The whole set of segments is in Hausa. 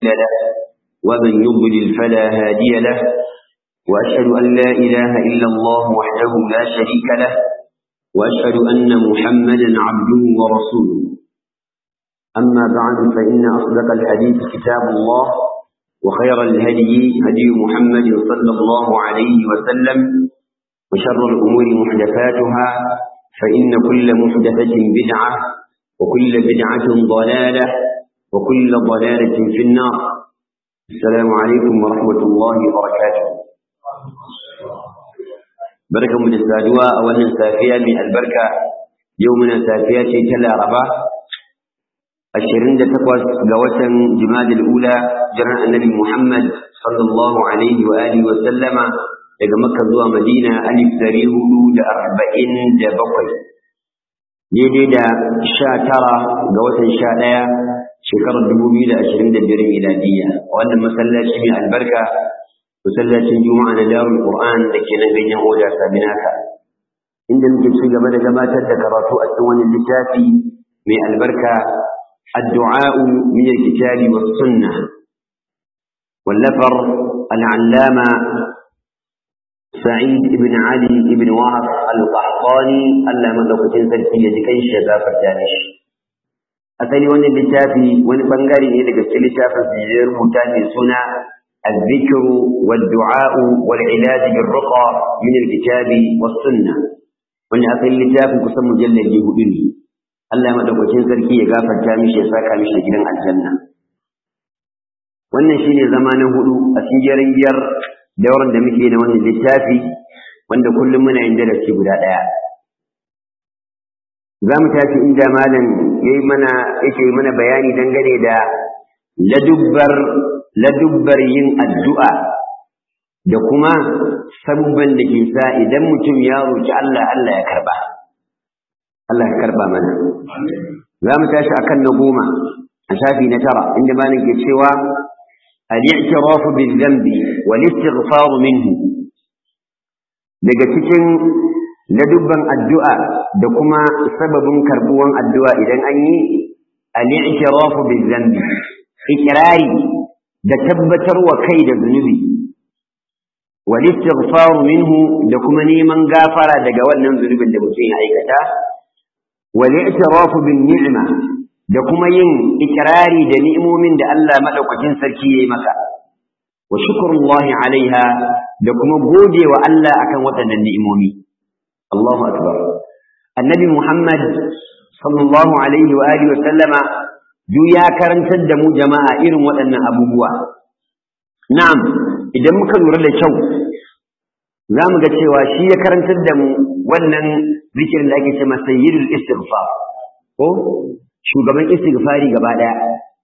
له ومن يضلل فلا هادي له وأشهد أن لا إله إلا الله وحده لا شريك له وأشهد أن محمدا عبده ورسوله أما بعد فإن أصدق الحديث كتاب الله وخير الهدي هدي محمد صلى الله عليه وسلم وشر الأمور محدثاتها فإن كل محدثة بدعة وكل بدعة ضلالة وكل ضلالة في النار السلام عليكم ورحمة الله وبركاته بركة من السادوة أولا سافية من البركة يومنا سافية تلا ربا الشرين تقوى قوة جماد الأولى جرى النبي محمد صلى الله عليه وآله وسلم daga Makka zuwa Madina alif dari hudu da arba'in da bakwai daidai da sha tara ga watan sha ɗaya shekarar dubu biyu da ashirin da biyar miladiyya wannan masallaci mai albarka masallacin juma'a na darul qur'an da ke nan ganyen oda sabinaka inda muke ci gaba da gabatar da karatu a cikin wani littafi mai albarka addu'a'u min alkitabi was sunnah wallafar al'allama سعيد بن علي بن وهب القحطاني الله مدوكتين سلفي يجكين شغافر جانش أثني وانا اللتافي وانا بنغاري إذا قلت اللتافة سجير متاني سنة الذكر والدعاء والعلاج بالرقى من الكتاب والسنة وانا أثني اللتافي قسم مجلد يهودني الله مدوكتين سلفي يغافر جانش يساكا مش لجنان الجنة wannan shine zamanin hudu a cikin biyar dauran da muke na wannan littafi wanda kullum muna yin darasi guda ɗaya za mu tafi inda malam ya yi mana yake mana bayani dangane da ladubbar ladubbar yin addu'a da kuma sabubban da ke sa idan mutum ya roki Allah Allah ya karba Allah ya karba mana za mu tashi akan na goma a shafi na tara inda malam ke cewa الاعتراف بالذنب والاستغفار منه daga cikin ladubban addu'a da kuma sababin karbuwan addu'a idan an yi al'itirafu bil zambi ikirari da tabbatarwa kai da zunubi wal istighfaru minhu da kuma neman gafara daga wannan zunubin da mutum ya aikata wal i'tirafu bin ni'ma da kuma yin ikirari da ni'imomin da Allah madaukakin sarki yayi maka wa shukrullahi alaiha da kuma gode wa Allah akan waɗannan ni'imomi Allahu akbar annabi Muhammad sallallahu alaihi wa alihi wa sallama duk ya karantar da mu jama'a irin waɗannan abubuwa na'am idan muka lura da kyau za mu ga cewa shi ya karantar da mu wannan zikirin da ake ce masa sayyidul istighfar ko shugaban istighfari gaba daya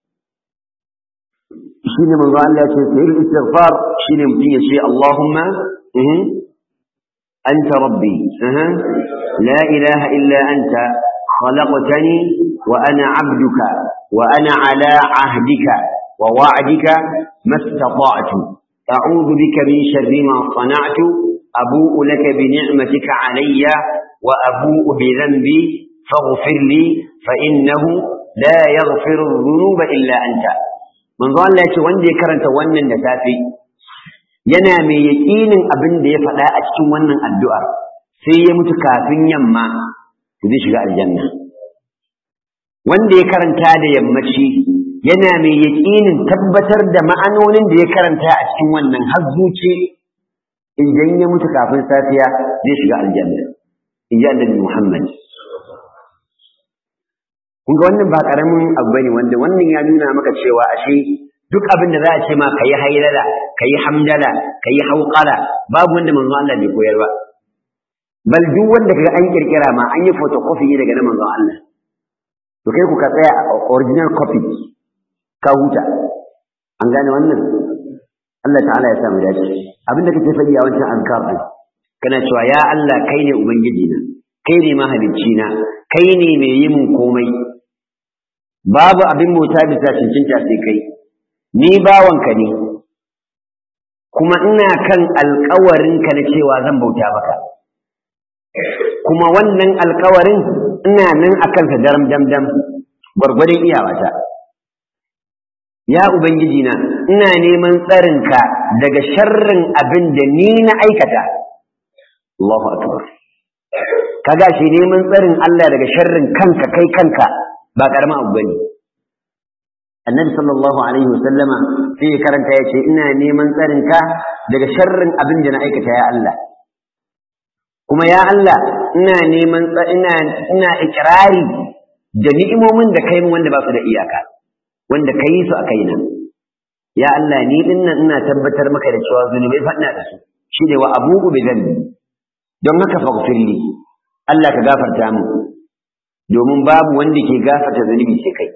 shine manzo Allah ya ce sayyidul istighfar shine mutum ya ce Allahumma anta rabbi la ilaha illa anta خلقتني وأنا عبدك وأنا على عهدك ووعدك ما استطعت أعوذ بك من شر ما صنعت أبوء لك بنعمتك علي وأبوء بذنبي فاغفر لي فإنه لا يغفر الذنوب إلا أنت من ظن لا wanda ya karanta wannan da safe yana mai yaƙinin abin da ya faɗa a cikin wannan addu'ar sai ya mutu kafin yamma zai shiga aljanna wanda ya karanta da yammaci yana mai yaƙinin tabbatar da ma'anonin da ya karanta a cikin wannan har zuci idan ya mutu kafin safiya zai shiga aljanna in ji annabi Muhammad kun ga wannan ba karamin abu bane wanda wannan ya nuna maka cewa ashe duk abin da za a ce ma kayi hailala kayi hamdala kayi hauqala babu wanda manzo Allah bai koyar ba bal duk wanda kaga an kirkira ma an yi photocopy daga na manzo Allah to kai ku ka tsaya a original copy ka huta an gane wannan Allah ta'ala ya sa mu dace abin da kake faɗi a wancan azkar din kana cewa ya Allah kai ne ubangiji na kai ne mahalicci na kai ne mai yi mun komai babu abin mota bisa cincinta sai kai ni bawanka ne kuma ina kan alkawarinka na cewa zan bauta maka kuma wannan alkawarin ina nan a kansa daram dam dam gwargwadon iyawata ya ubangiji na ina neman tsarinka daga sharrin abin da ni na aikata Allahu akbar kaga shi neman tsarin Allah daga sharrin kanka kai kanka ba karama abu bane annabi sallallahu alaihi wasallama sai ya karanta ya ce ina neman tsarinka daga sharrin abin da na aikata ya Allah kuma ya Allah ina neman ina ina ikrari da ni'imomin da kai min wanda ba su da iyaka wanda ka yi su a kaina ya Allah ni din nan ina tabbatar maka da cewa zunubai faɗina da su shi ne wa abubu bi dhanbi don haka faghfirli Allah ka gafarta min domin babu wanda ke gafarta zunubi sai kai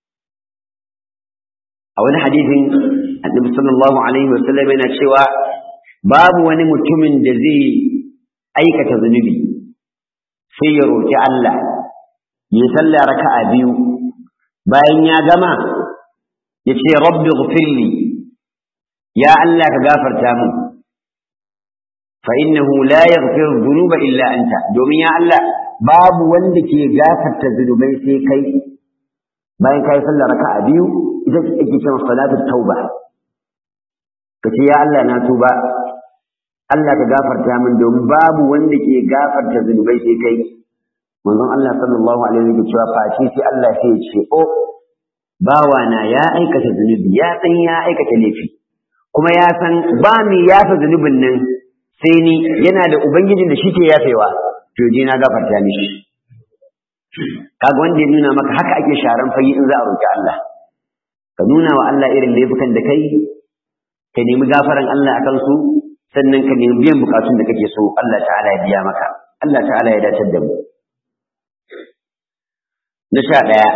a wani hadisin annabi sallallahu alaihi wasallam yana cewa babu wani mutumin da zai aikata zunubi sai ya roki Allah ya sallah raka'a biyu bayan ya gama ya ce rabbi ghfirli ya Allah ka gafarta min fa innahu la yaghfiru dhunuba illa anta domin ya Allah babu wanda ke gafarta zunubai sai kai bayan kai sallah raka'a biyu ita ce ake cewa salatu tauba kace ya Allah na tuba Allah ka gafarta min domin babu wanda ke gafarta zunubai sai kai manzon Allah sallallahu alaihi wasallam cewa face sai Allah sai ya ce o bawana ya aikata zunubi ya san ya aikata laifi kuma ya san ba mi yafa zunubin nan sai ni yana da ubangijin da shi ke yafewa to je na gafarta mishi kaga wanda ya nuna maka haka ake sharan fage in za a roki Allah ka nuna wa Allah irin laifukan da kai ka nemi gafaran Allah akan su sannan ka nemi biyan bukatun da kake so Allah ta'ala ya biya maka Allah ta'ala ya dace da mu na sha ɗaya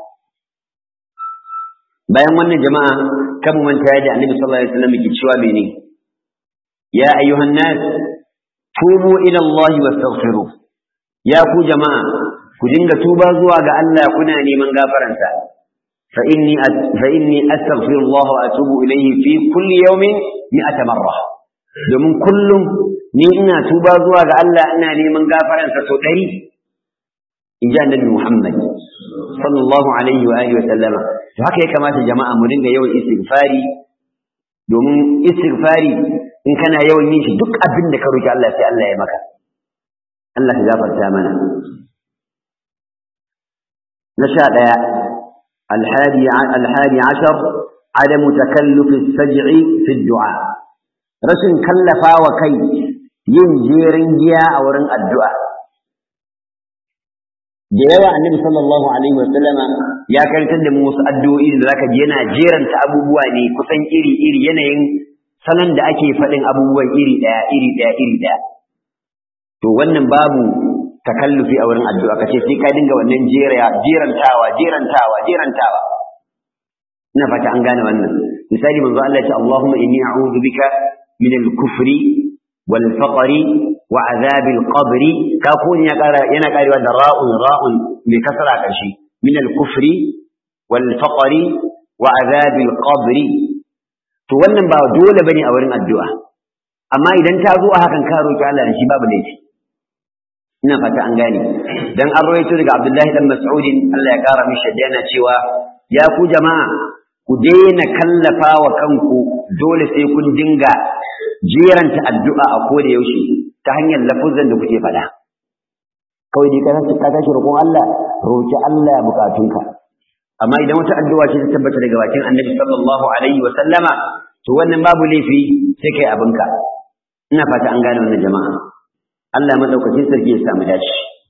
bayan wannan jama'a kan manta da annabi sallallahu alaihi wasallam ke cewa mene ya ayyuhan nas tubu ila Allah wastaghfiru ya ku jama'a ku dinga tuba zuwa ga Allah kuna neman gafaransa fa inni fa inni astaghfiru Allah wa atubu ilayhi fi kulli yawmin mi'ata marra domin kullum ni ina tuba zuwa ga Allah ina neman gafaransa sau ɗari in ji annabi Muhammad sallallahu alaihi wa alihi wa sallama to haka ya kamata jama'a mu dinga yawan istighfari domin istighfari in kana yawan yin shi duk abin da ka roki Allah sai Allah ya maka Allah ka gafarta mana na sha ɗaya alhadi alhadi ashar عدم تكلف السجع في الدعاء rashin kallafa wa kai yin jerin giya a wurin addu'a da yawa annabi sallallahu alaihi wa sallama ya karantar da mu wasu addu'o'i da zaka ji yana jeranta abubuwa ne kusan iri iri yanayin salon da ake faɗin abubuwan iri ɗaya iri ɗaya iri ɗaya to wannan babu takallufi a wurin addu'a kace sai ka dinga wannan jera jerantawa jerantawa jerantawa ina fata an gane wannan misali manzo Allah ya ce Allahumma inni a'udhu bika min al-kufri wal faqri wa azab al-qabr ka ko ya kara yana karewa da ra'un ra'un mai kasara kashi min al-kufri wal faqri wa azab al-qabr to wannan ba dole bane a wurin addu'a amma idan ta zo a hakan ka roki Allah da shi babu laifi ina fata an gane dan an rawaito daga Abdullahi dan Mas'ud Allah ya kara mishi yana cewa ya ku jama'a ku daina kallafa wa kanku dole sai kun dinga jeranta addu'a a koda yaushe ta hanyar lafuzan da kuke faɗa kawai dai kana ka tashi roƙon Allah roki Allah bukatunka amma idan wata addu'a ce ta tabbata daga bakin Annabi sallallahu alaihi wa sallama to wannan babu laifi sai kai abinka ina fata an gane wannan jama'a Allah madaukakin sarki ya samu dace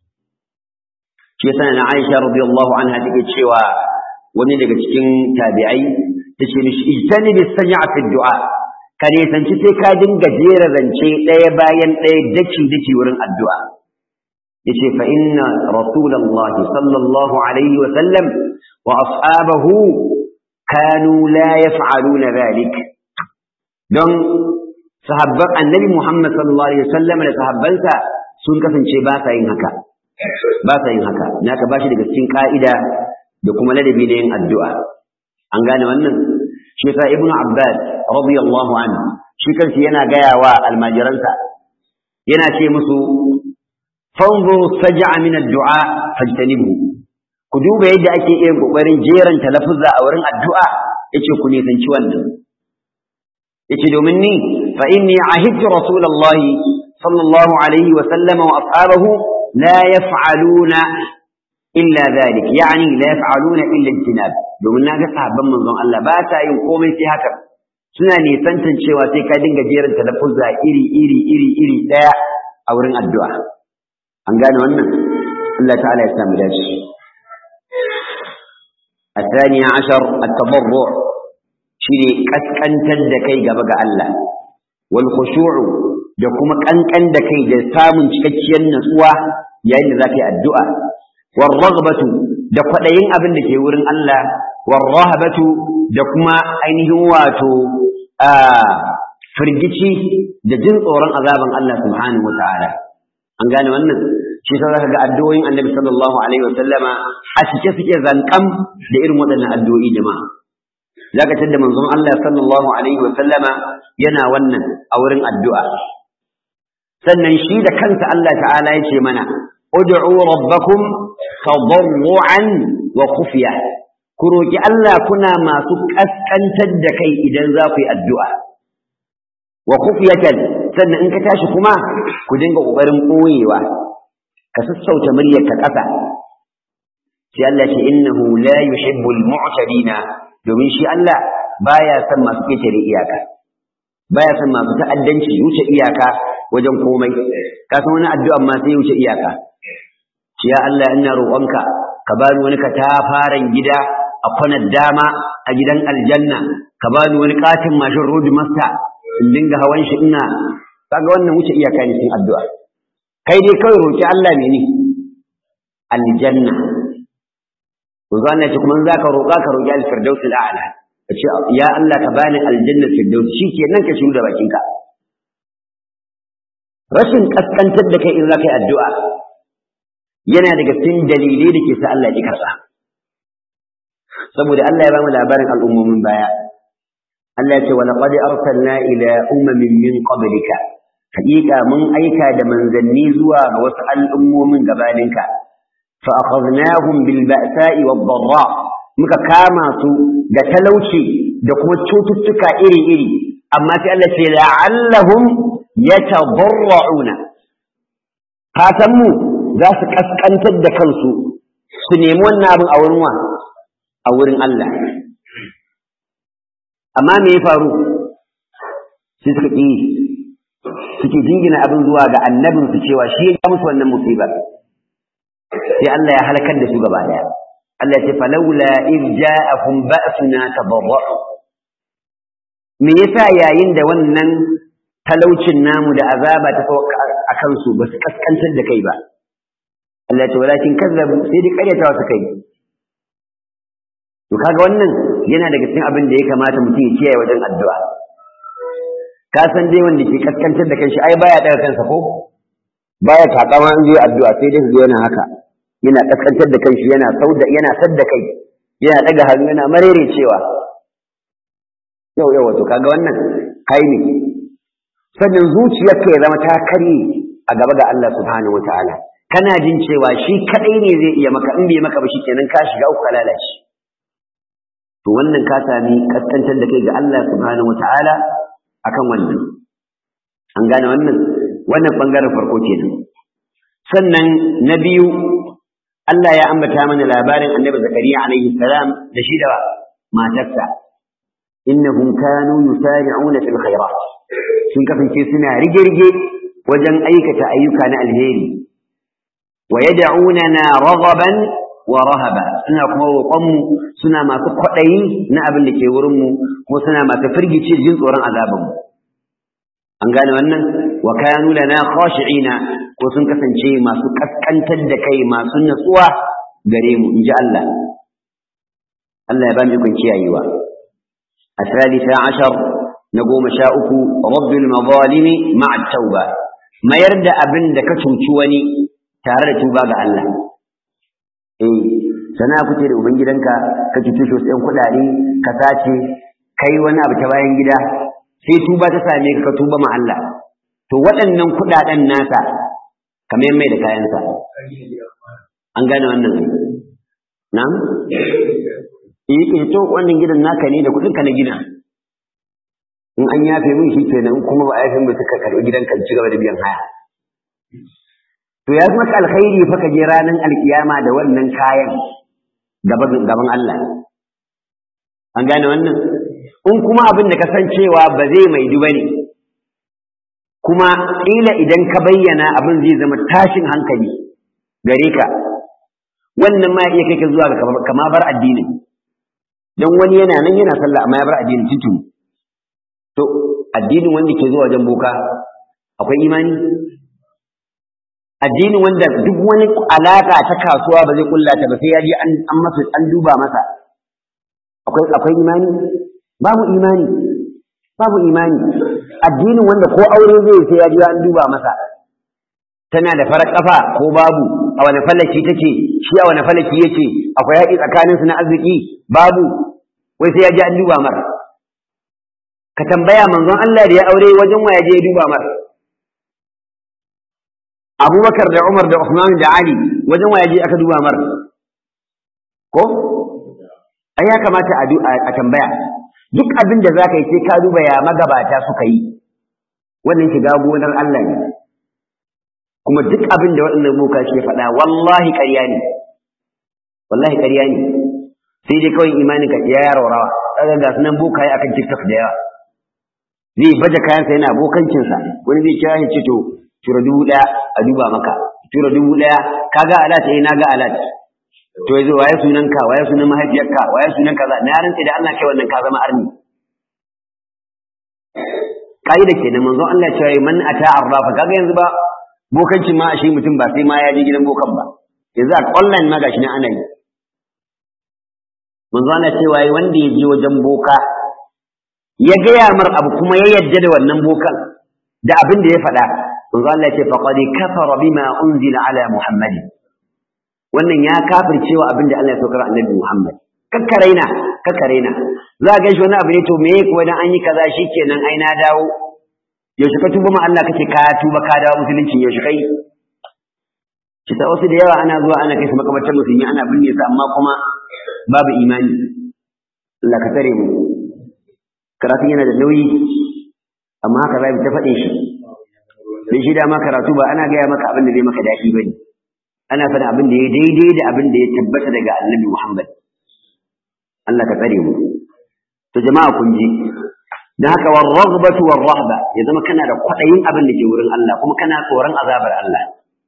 shi yasa na Aisha radiyallahu anha take cewa wani daga cikin tabi'ai ta ce mishi ijtani bis saj'a fi du'a ka ne sanci sai ka dinga jera zance ɗaya bayan ɗaya daki daki wurin addu'a yace fa inna rasulullahi sallallahu alaihi wa sallam wa ashabahu kanu la yaf'aluna dhalik don sahabban annabi Muhammad sallallahu alaihi wa sallam da sahabbansa sun kasance ba sa yin haka ba sa yin haka naka bashi daga cikin ka'ida da kuma ladabi da yin addu'a. An gane wannan? Shi yasa Ibn Abbas radiyallahu anhu shi kansa yana gaya wa almajiransa yana ce musu fanzuru saj'a min ad-du'a fajtanibu ku duba yadda ake iya kokarin jeranta lafuzza a wurin addu'a yace ku nisanci wannan yace domin ni fa inni ahidtu rasulullahi sallallahu alaihi wa sallam wa ashabahu la yaf'aluna illa dhalik yani la yaf'aluna illa al-jinab domin naga sahabban manzon Allah ba ta yin komai sai haka suna nisantan cewa sai ka dinga jerin talaffuza iri iri iri iri daya a wurin addu'a an gane wannan Allah ta'ala ya samu dace الثاني عشر التضرع شيء كسكنتر da kai gaba ga Allah wal khushu' da kuma kankan da kai da samun cikakkiyar natsuwa yayin da zaka yi addu'a war raghbatu da kwadayin abin da ke wurin Allah war rahabatu da kuma ainihin wato a firgici da jin tsoron azaban Allah subhanahu wataala an gane wannan shi ta zaka ga addu'o'in Annabi sallallahu alaihi wasallama a cike suke zankam da irin waɗannan addu'o'i jama'a zaka tada manzon Allah sallallahu alaihi wasallama yana wannan a wurin addu'a sannan shi da kansa Allah ta'ala ya ce mana ud'u rabbakum tadarruan wa khufiya ku roki Allah kuna masu kaskantar da kai idan za ku yi addu'a wa khufiyatan sannan in ka tashi kuma ku dinga kokarin koyewa ka sassauta muryar ka ƙasa sai Allah ce innahu la yuhibbul mu'tadina domin shi Allah baya son masu ketare iyaka baya son masu ta'addanci wuce iyaka wajen komai ka san wani addu'a ma sai wuce iyaka ce ya Allah ina roƙonka ka bani wani katafaren gida a kwanar dama a gidan aljanna ka bani wani katin mashin road master in dinga hawan shi ina kaga wannan wuce iyaka ne cikin addu'a kai dai kawai roki Allah mene aljanna to zan ce kuma za ka roƙa ka roƙi al-firdaus al-a'la kace ya Allah ka bani aljanna firdaus shikenan ka shiru da bakinka rashin kaskantar da kai in za ka yi addu'a yana daga cikin dalilai da ke sa Allah ya karɓa saboda Allah ya ba mu labarin al'ummomin baya Allah ya ce wa laqad arsalna ila umamin min qablika haƙiƙa mun aika da manzanni zuwa ga wasu al'ummomin gabaninka fa akhadnahum bil ba'sa'i wad dharra muka kama su da talauci da kuma cututtuka iri-iri amma sai Allah ce la'allahum yatadarra'una fatan mu za su kaskantar da kansu su nemi wannan abin a wurin wa a wurin Allah amma me ya faru sai suka ƙi suke jingina abin zuwa ga annabin su cewa shi ya musu wannan musibar sai Allah ya halakar da su gaba daya Allah ya ce falawla id ja'ahum ba'suna tadarra'u me yasa yayin da wannan talaucin namu da azaba ta sauka a kansu ba su kaskantar da kai ba Allah ya ce walakin kazzabu sai dai karyatawa su kai to kaga wannan yana daga cikin abin da ya kamata mutum ya kiyaye wajen addu'a ka san dai wanda ke kaskantar da kanshi ai baya daga kansa ko baya takama in je addu'a sai dai zo yana haka yana kaskantar da kanshi yana sauda yana sadda kai yana daga hannu yana marere cewa yau yau wato kaga wannan kai ne sannan zuciyarka ya zama ta kare a gaba ga Allah subhanahu wataala kana jin cewa shi kadai ne zai iya maka in bai maka ba shikenan ka shiga uku lalace to wannan ka sami kaskantar da kai ga Allah subhanahu wataala akan wannan an gane wannan wannan bangaren farko kenan sannan na biyu Allah ya ambata mana labarin Annabi Zakariya alaihi salam da shi da matarsa innahum kanu yusari'una fil khairat sun kasance suna rige-rige wajen aikata ayyuka na alheri wa yad'unana raghaban wa rahaba suna kuma roƙonmu suna masu kwaɗayi na abin da ke wurinmu kuma suna masu firgice jin tsoron azabanmu an gane wannan wa kanu lana khashi'ina ko sun kasance masu kaskantar da kai masu natsuwa gare mu inji Allah Allah ya ba mu ikon kiyayewa الثالثة عشر نقوم شاؤك رد المظالم مع التوبة ما يرد أبن دك تنشوني تارد توبة الله إيه sana ku ce da ubangidanka ka cuce shi wasu ‘yan kuɗaɗe ka sace kai wani abu ta bayan gida sai tuba ta same ka ka tuba ma Allah to waɗannan kuɗaɗen nasa ka mai da kayansa an gane wannan nan eh eh to wannan gidan naka ne da kuɗin ka na gina in an yafe min shi kenan kuma ba a yafe min suka karɓi gidan ka ci gaba da biyan haya to ya fi maka alkhairi fa ka je ranar alkiyama da wannan kayan gaban Allah an gane wannan in kuma abin da kasancewa ba zai mai duba ne kuma ƙila idan ka bayyana abin zai zama tashin hankali gare ka wannan ma iya kai ka zuwa ga kama bar addinin don wani yana nan yana sallah amma ya bar addinin tuntuni to addinin wanda ke zuwa wajen boka akwai imani addinin wanda duk wani alaka ta kasuwa ba zai kulla ta ba sai ya je an masa an duba masa akwai akwai imani babu imani babu imani addinin wanda ko aure zai sai ya je an duba masa tana da farar kafa ko babu a wani falaki take shi a wani falaki yake akwai haƙi tsakanin su na arziki babu wai sai ya je an duba mar ka tambaya manzon Allah da ya aure wajen wa ya je ya duba mar Abubakar da Umar da Uthman da Ali wajen wa ya je aka duba mar ko ai ya kamata a tambaya duk abin da zaka yi sai ka duba ya magabata suka yi wannan shiga gonar Allah ne kuma duk abin da waɗannan boka ke faɗa wallahi ƙarya ne wallahi ƙarya ne sai dai kawai imanin ka ya rawa kaga ga sunan bokaye akan TikTok da yawa zai baje kayansa yana bokancinsa wani zai kira shi ce to tura dubu ɗaya a duba maka tura dubu ɗaya kaga alat eh na ga alat to yanzu waye sunan ka waye sunan mahaifiyarka waye sunan kaza na rantsi da Allah kai wannan ka zama arni kaida kenan manzon Allah ya ce man ata arrafa kaga yanzu ba bokancin ma ashe mutum ba sai ma ya je gidan bokan ba yanzu a online ma gashi ne ana yi manzon Allah cewa wanda ya je wajen boka ya gaya mar abu kuma ya yadda da wannan bokan da abin da ya faɗa manzon Allah ya ce faqad kafara bima unzila ala muhammadin wannan ya kafircewa abin da Allah ya saukar annabi Muhammad kakkaraina kakkaraina za ga shi wani abu ne to meye kuwa dan an yi kaza shikenan ai na dawo yaushe ka tuba ma Allah kake ka tuba ka dawo musulunci yaushe kai shi ta wasu da yawa ana zuwa ana kai su makabartar musulmi ana binne su amma kuma babu imani Allah ka tare mu karatu yana da nauyi amma haka za mu ta faɗin shi dan shi dama karatu ba ana gaya maka abin da zai maka daɗi bane ana faɗin abin da ya daidai da abin da ya tabbata daga annabi Muhammad Allah ka tsare mu to jama'a kun ji dan haka war raghbatu war rahba ya zama kana da kwaɗayin abin da ke wurin Allah kuma kana tsoron azabar Allah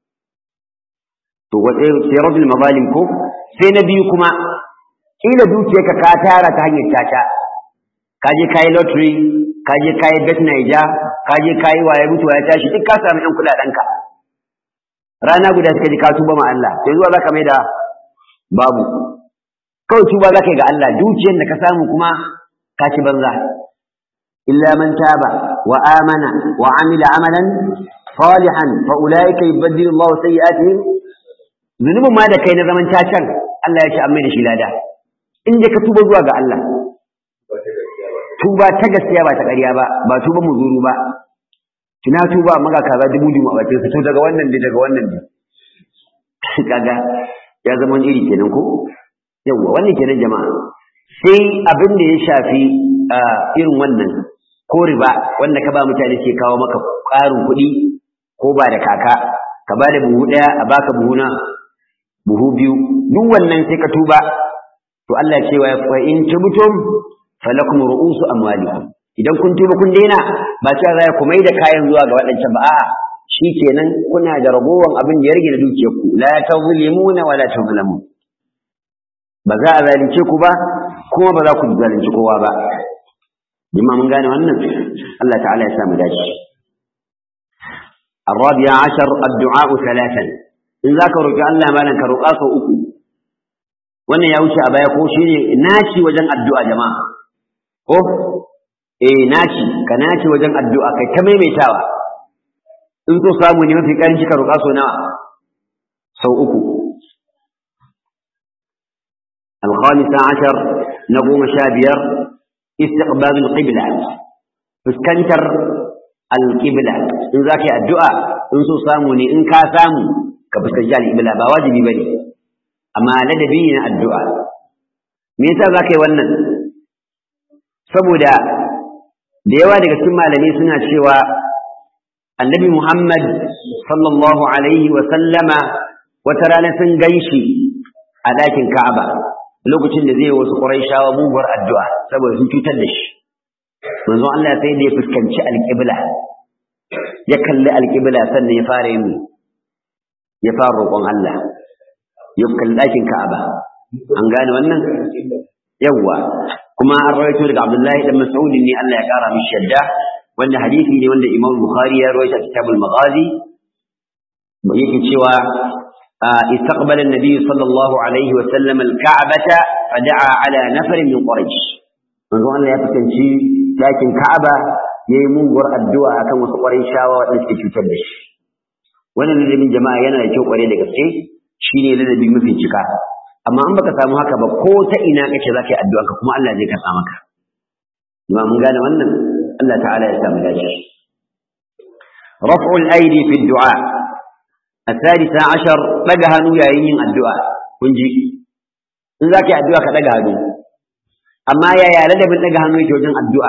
to wace sai rajul mazalim ko sai na biyu kuma kila dukiyarka ka tara ta hanyar caca ka je kai lottery ka je kai bet naija ka je kai waye mutuwa ya tashi duk ka samu yan kuɗaɗenka rana guda suka ji ka tuba ma Allah sai zuwa zaka mai da babu kawai tuba zaka yi ga Allah dukiyar da ka samu kuma ka ci banza illa man taba wa amana wa amila amalan salihan fa ulaika yubaddilu Allah sayyi'atihim zunubin ma da kai na zaman cacan Allah ya ce an mai da shi lada in dai ka tuba zuwa ga Allah tuba ta gaskiya ba ta ƙarya ba ba tuba muzuru ba kina tuba maga kaza dubu dubu a bakin to daga wannan ne daga wannan ne kaga ya zama iri kenan ko yawa wannan kenan jama'a sai abin da ya shafi irin wannan ko riba wanda ka ba mutane ke kawo maka ƙarin kuɗi ko ba da kaka ka ba da buhu ɗaya a baka buhu na buhu biyu duk wannan sai ka tuba to Allah cewa fa in tubtum falakum ru'usu amwalikum idan kun tuba kun daina ba cewa za ku mai da kayan zuwa ga waɗancan ba a'a shikenan kuna da ragowar abin da ya rage da dukiyar ku la tazlimuna wa la tazlamun ba za a zalunce ku ba kuma ba za ku zalunci kowa ba jima mun gane wannan Allah ta'ala ya sa mu dace الرابع عشر الدعاء ثلاثا in za ka roƙi Allah malam ka roƙa sau uku wannan ya wuce a baya ko shi ne naci wajen addu'a jama'a ko eh naci ka naci wajen addu'a kai ta maimaitawa in so samu ne mafi karanci ka roƙa sau nawa sau uku الخامسة عشر نقوم شابير استقبال القبلة فسكنتر القبلة إن ذاك الدعاء إن سو ساموني إن كا سامو ka fuskanci al'ibla ba wajibi ba ne amma ladabi ne addu'a me yasa za ka yi wannan saboda da yawa daga cikin malamai suna cewa annabi Muhammad sallallahu alaihi wa sallama wata rana sun ganshi a ɗakin Ka'aba lokacin da zai wasu Qurayshawa muguwar addu'a saboda sun cutar da shi manzon Allah sai da ya fuskanci alƙibla ya kalli alƙibla sannan ya fara yin ya fara roƙon Allah ya kalli ɗakin Ka'aba an gane wannan yawwa kuma an rawaito daga Abdullahi dan Mas'ud ne Allah ya kara mishi yadda wanda hadisi ne wanda Imam Bukhari ya rawaita kitabul Maghazi yake cewa استقبل النبي صلى الله عليه وسلم الكعبة فدعا على نفر من قريش manzo Allah ya fitanci dakin Ka'aba yayi muguwar addu'a akan wasu Qurayshawa waɗanda suke cutar da shi wannan ladabin jama'a yana da kyau kware da gaske shine ladabi mafi cika amma an baka samu haka ba ko ta ina kake zaka yi addu'a kuma Allah zai karɓa maka kuma mun gane wannan Allah ta'ala ya samu dace raf'ul aidi fi du'a الثالثة عشر دغ hannu yayin yin addu'a kun ji in zaka yi addu'a ka daga hannu amma yaya ladabin daga hannu yake wajen addu'a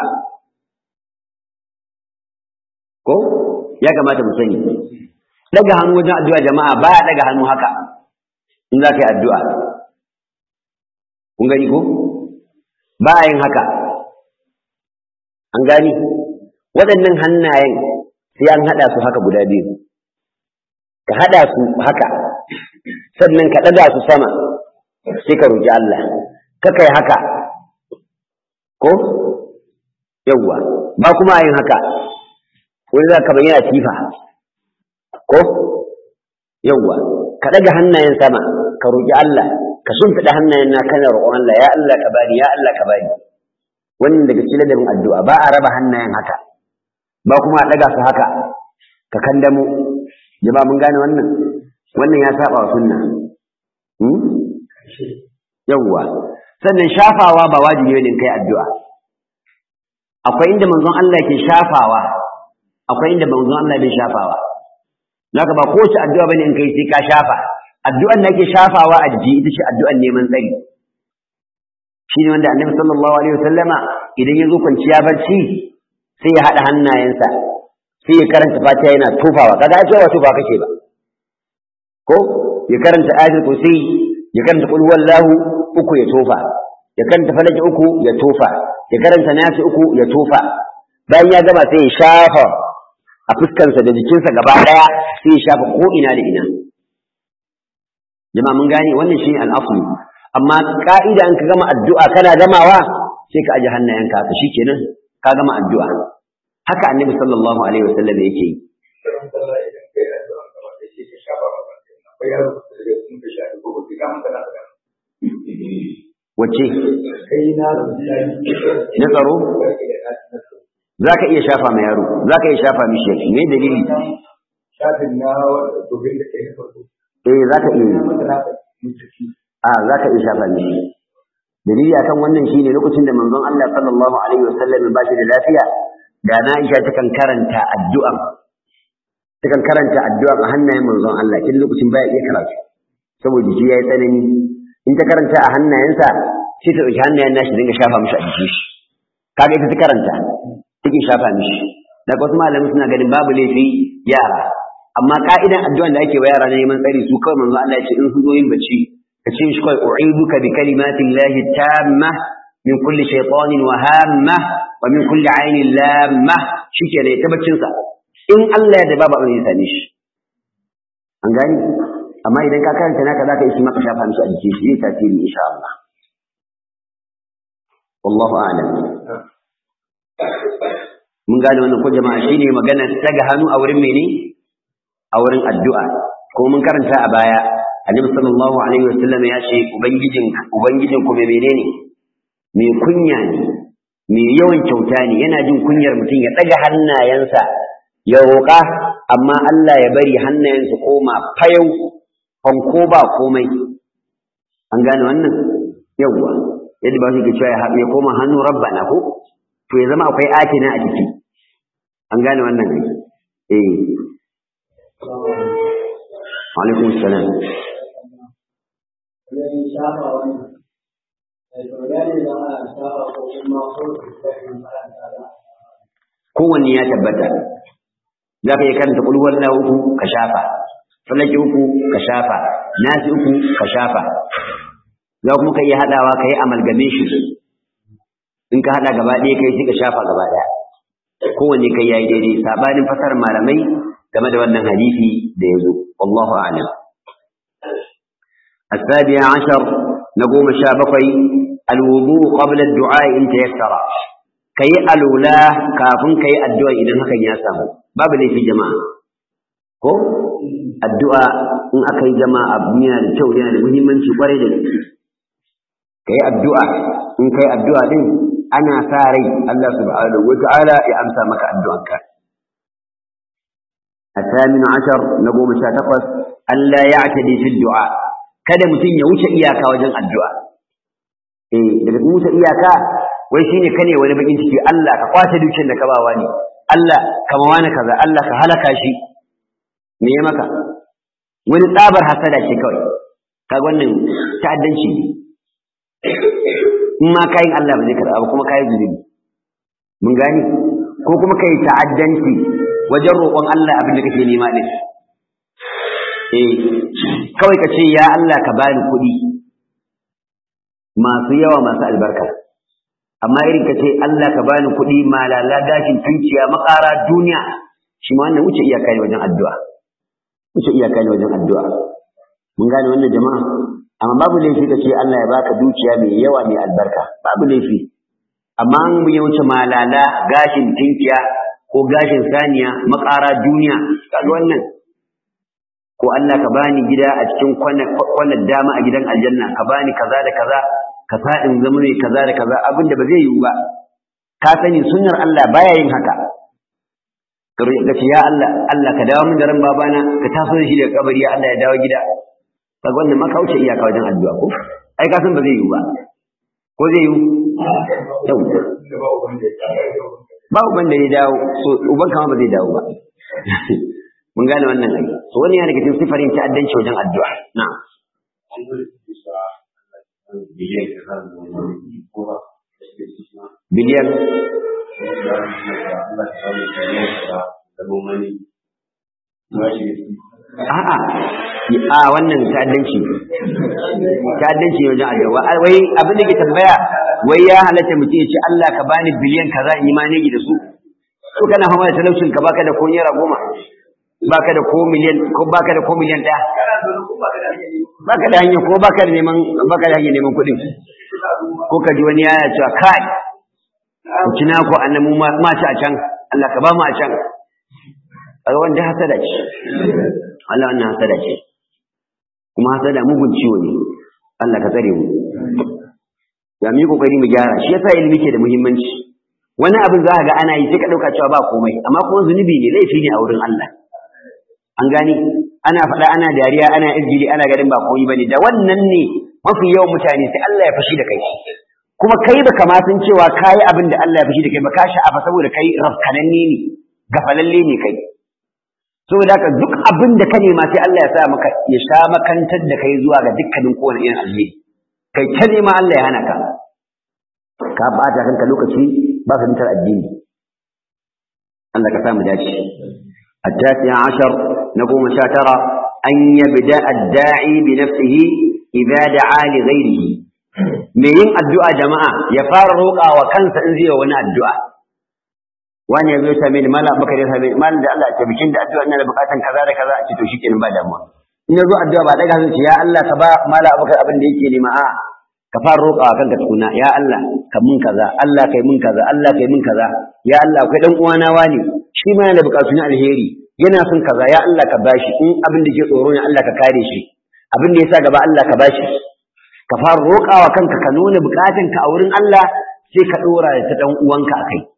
ko ya kamata mu sani daga hannu wajen addu'a jama'a ba ya daga hannu haka in zaka yi addu'a kun gani ko ba a yin haka an gani waɗannan hannayen sai an haɗa su haka guda biyu ka haɗa su haka sannan ka ɗaga su sama sai ka roƙi Allah ka kai haka ko yawwa ba kuma yin haka wani za ka bayyana tifa ko yawwa ka ɗaga hannayen sama ka roƙi Allah ka shimfiɗa hannayen na kana roƙon Allah ya Allah ka bani ya Allah ka bani wannan daga cikin ladabin addu'a ba a raba hannayen haka ba kuma a ɗaga su haka ka kandamo jama'a mun gane wannan wannan ya saba wa sunna yawwa sannan shafawa ba wajibi ne kai addu'a akwai inda manzon Allah ke shafawa akwai inda manzon Allah bai shafawa naka ba ko shi addu'a bane in kai sai ka shafa addu'an da ake shafawa a jiki ita ce addu'an neman tsari shine wanda annabi sallallahu alaihi wasallama idan ya zo kwanciya barci sai ya haɗa hannayensa sai ya karanta fatiha yana tufawa kaga ai cewa tufa kake ba ko ya karanta ayatul kursi ya karanta qul huwallahu uku ya tofa ya karanta falaki uku ya tofa ya karanta nasi uku ya tofa bayan ya gama sai ya shafa a fuskarsa da jikinsa gaba daya sai ya shafa ko ina da ina jama'a mun gane wannan shine al-asli amma ka'ida in ka gama addu'a kana gamawa sai ka aje hannayenka haka shikenan ka gama addu'a haka annabi sallallahu alaihi wasallam yake yi wace na tsaro za ka iya shafa ma yaro za ka iya shafa mishi me dalili shafin na dobin da ke farko eh za ka iya a za ka iya shafa mishi dalili akan wannan shine lokacin da manzon Allah sallallahu alaihi wasallam ba shi da lafiya da na Aisha takan karanta addu'a takan karanta addu'a a hannayen manzon Allah kin lokacin baya iya karatu saboda jiki yayi tsanani in ta karanta a hannayensa sai ta dauki hannayen nashi dinga shafa mishi a jiki shi kaga ita ta karanta take shafa mishi daga wasu malamai suna ganin babu laifi yara amma ka'idan addu'an da ake wa yara na neman tsari su kawai manzon Allah ya ce in su zo yin bacci ka ce shi kawai u'iduka bi kalimatillahi tamma min kulli shaytanin wa hamma wa min kulli ainin lamma shike ne ta baccin sa in Allah ya da babu abin ya same shi an gani amma idan ka karanta naka zaka yi shi maka shafa mishi a jikin shi zai tasiri insha Allah wallahu a'lam mun gane wannan ko jama'a shine magana daga hannu a wurin mene a wurin addu'a ko mun karanta a baya annabi sallallahu alaihi wasallam ya ce ubangijin ubangijin ku menene mai kunya ne mai yawan kyauta ne yana jin kunyar mutum ya ɗaga hannayensa ya roƙa amma Allah ya bari hannayensa koma fayau fanko ba komai an gane wannan yawwa yadda ba su ke cewa ya koma hannu rabbana ko to ya zama akwai atina a ciki an gane wannan ne eh alaikum salam kowanne ya tabbata za ka yi karanta kulwar na uku ka shafa falaki uku ka shafa nasi uku ka shafa za kuma ka yi haɗawa ka yi amalgamation in ka haɗa gaba ɗaya kai sai ka shafa gaba ɗaya kowanne kai yayi daidai sabanin fasar malamai game da wannan hadisi da ya zo wallahu a'lam السابع عشر نقوم شابقي الوضوء قبل الدعاء إن تيسر كي ألولا كافن كي الدعاء إذا ما كان يسام باب لي في جماعة ko addu'a in aka yi jama'a abu yana da kyau yana da muhimmanci kwarai da gaske kai addu'a in kai addu'a din ana sa rai Allah subhanahu wa ta'ala ya amsa maka addu'arka الثامن عشر نقوم شاتقص ألا يعتدي في الدعاء kada mutum ya wuce iyaka wajen addu'a eh daga wuce iyaka wai shine kane wani bakin ciki Allah ka kwace dukiyar da ka bawa ne Allah ka mawana kaza Allah ka halaka shi me ya maka wani tsabar hasada ce kawai kaga wannan ta'addanci ne in ma kayin Allah ba zai karɓa ba kuma kayi zunubi mun gani ko kuma kai ta'addanci wajen roƙon Allah abin da kake nema din eh kawai ka ce ya Allah ka bani kuɗi masu yawa masu albarka amma irin ka ce Allah ka bani kuɗi malala gashin tunciya makara duniya shi ma wannan wuce iyaka ne wajen addu'a wuce iyaka ne wajen addu'a mun gane wannan jama'a amma babu laifi ka ce Allah ya baka dukiya mai yawa mai albarka babu laifi amma an ya wuce malala gashin tinkiya ko gashin saniya makara duniya kaga wannan ko Allah ka bani gida a cikin kwanan dama a gidan aljanna ka bani kaza da kaza ka sa in zama ne kaza da kaza abinda ba zai yiwu ba ka sani sunnar Allah baya yin haka ka ce ya Allah Allah ka dawo min da ran babana ka taso da shi daga kabari ya Allah ya dawo gida kaga wannan maka wuce iyaka wajen addu'a ko ai ka san ba zai yiwu ba ko zai yiwu yau ba uban da ya dawo so uban kama ba zai dawo ba mun gane wannan ai so wani yana daga cikin sifarin ta'addanci wajen addu'a na'am biliyan a'a a wannan ta'addanci ta'addanci wajen addu'a wai abin da ke tambaya wai ya halatta mutum ya ce Allah ka bani biliyan kaza in yi manegi da su to kana fama da talaucin ka baka da ko naira goma baka da ko miliyan ko baka da ko miliyan ɗaya baka da hanyar ko baka da neman baka da hanyar neman kuɗin ko ka ji wani yana cewa kai ku ci naku annan mu ma ci a can Allah ka ba mu a can kaga wanda hasada ce Allah wannan hasada ce kuma hasada mugun ciwo ne Allah ka tsare mu ya mi kokari mu gyara shi yasa ilimi ke da muhimmanci wani abin za ka ga ana yi sai ka dauka cewa ba komai amma kuma zunubi ne laifi ne a wurin Allah an gani ana faɗa ana dariya ana izgili ana ganin ba komai bane da wannan ne mafi yawan mutane sai Allah ya fashi da kai kuma kai baka ma san cewa kai abin da Allah ya fashi da kai ba ka sha'afa saboda kai rafkananne ne gafalalle ne kai saboda haka duk abin da ka nema sai Allah ya sa maka ya sha makantar da kai zuwa ga dukkanin kowane irin alheri kai ta nema Allah ya hana ka ka bata kanka lokaci ba ka mutar addini Allah ka samu dace التاسع عشر نقوم شاترة أن يبدأ الداعي بنفسه إذا دعا لغيره me yin addu'a jama'a ya fara roƙa wa kansa in zai wani addu'a wani ya zo ya same ni mala bakar ya same ni malam da Allah ya bikin da addu'a ina da bukatan kaza da kaza a ce to shikenan ba damuwa in ya zo addu'a ba daga hanci ya Allah ka ba mala bakar abin da yake nema a ka fara roƙa wa kanka tukuna ya Allah ka mun kaza Allah kai mun kaza Allah kai mun kaza ya Allah akwai dan uwana wani shi ma yana da bukatu na alheri yana son kaza ya Allah ka bashi in abin da ke tsoro ne Allah ka kare shi abin da yasa gaba Allah ka bashi ka fara roƙawa kanka ka nuna bukatunka a wurin Allah sai ka ɗora da ta ɗan uwanka a kai.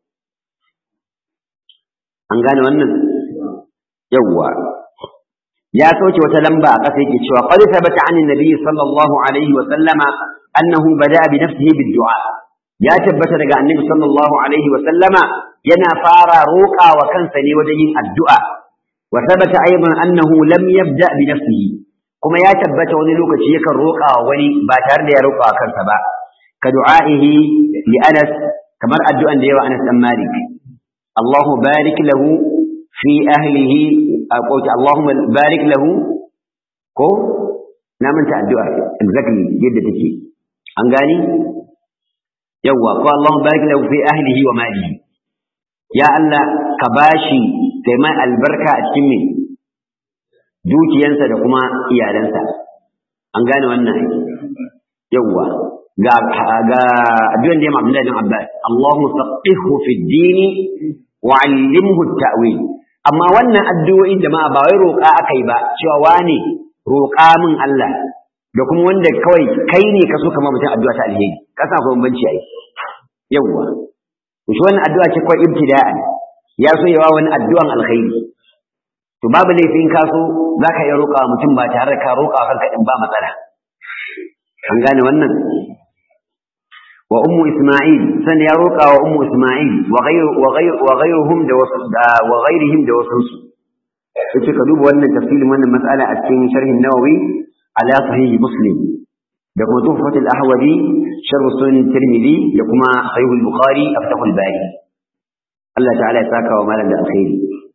An gane wannan? Yawwa. Ya sauke wata lamba a ƙasa yake cewa qad thabata 'an an-nabi sallallahu alaihi wa sallama annahu bada'a bi nafsihi bid-du'a. Ya tabbata daga annabi sallallahu alaihi wa sallama yana fara roƙawa kansa ne wajen yin addu'a. Wa thabata aidan annahu lam yabda bi nafsihi kuma ya tabbata wani lokaci yakan roƙa wa wani ba tare da ya roƙa wa kansa ba ka du'a'ihi li Anas kamar addu'an da yawa Anas dan Malik Allahu barik lahu fi ahlihi ko Allahumma barik lahu ko na manta addu'a exactly yadda take an gani yawa ko Allahumma barik lahu fi ahlihi wa malihi ya Allah ka bashi kai mai albarka a cikin me dukiyansa da kuma iyalansa an gane wannan yawa ga ga addu'an da ya Abdullahi bin Abbas Allahumma faqihhu fi ad-din wa 'allimhu at-ta'wil amma wannan addu'o'in jama'a ba wai roƙa akai ba cewa wane roƙa min Allah da kuma wanda kawai kai ne ka so kama mutum addu'a ta alheri ka sa ko bambanci ai yawa shi wannan addu'a ce kawai ibtida'an ya so yawa wani addu'an alkhairi to babu laifin ka so zaka iya roƙa mutum ba tare da ka roƙa kanka din ba matsala an gane wannan wa ummu isma'il san ya roƙa wa ummu isma'il wa ghayru wa ghayru wa ghayruhum da wa ghayrihim da wasansu yace ka duba wannan tafsirin wannan mas'ala a cikin sharhin nawawi ala sahih muslim da kuma tuhfatul ahwadi sharh sunan tirmidhi da kuma sahih al-bukhari aftahul bari Allah ta'ala ya saka wa malam da alkhairi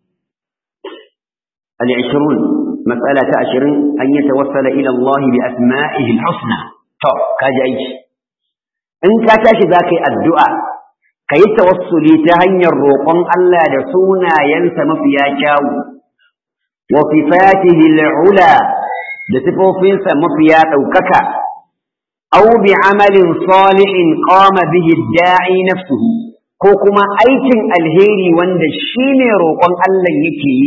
al-20 mas'ala ta 20 an yatawassala ila Allah bi asma'ihi al-husna to kaji aiki in ka tashi zaka yi addu'a ka yi tawassuli ta hanyar roƙon Allah da sunayensa mafiya kyawu wa sifatihi al-ula da sifofinsa mafiya ɗaukaka aw bi amalin salihin qama bihi da'i nafsuhu ko kuma aikin alheri wanda shine roƙon Allah yake yi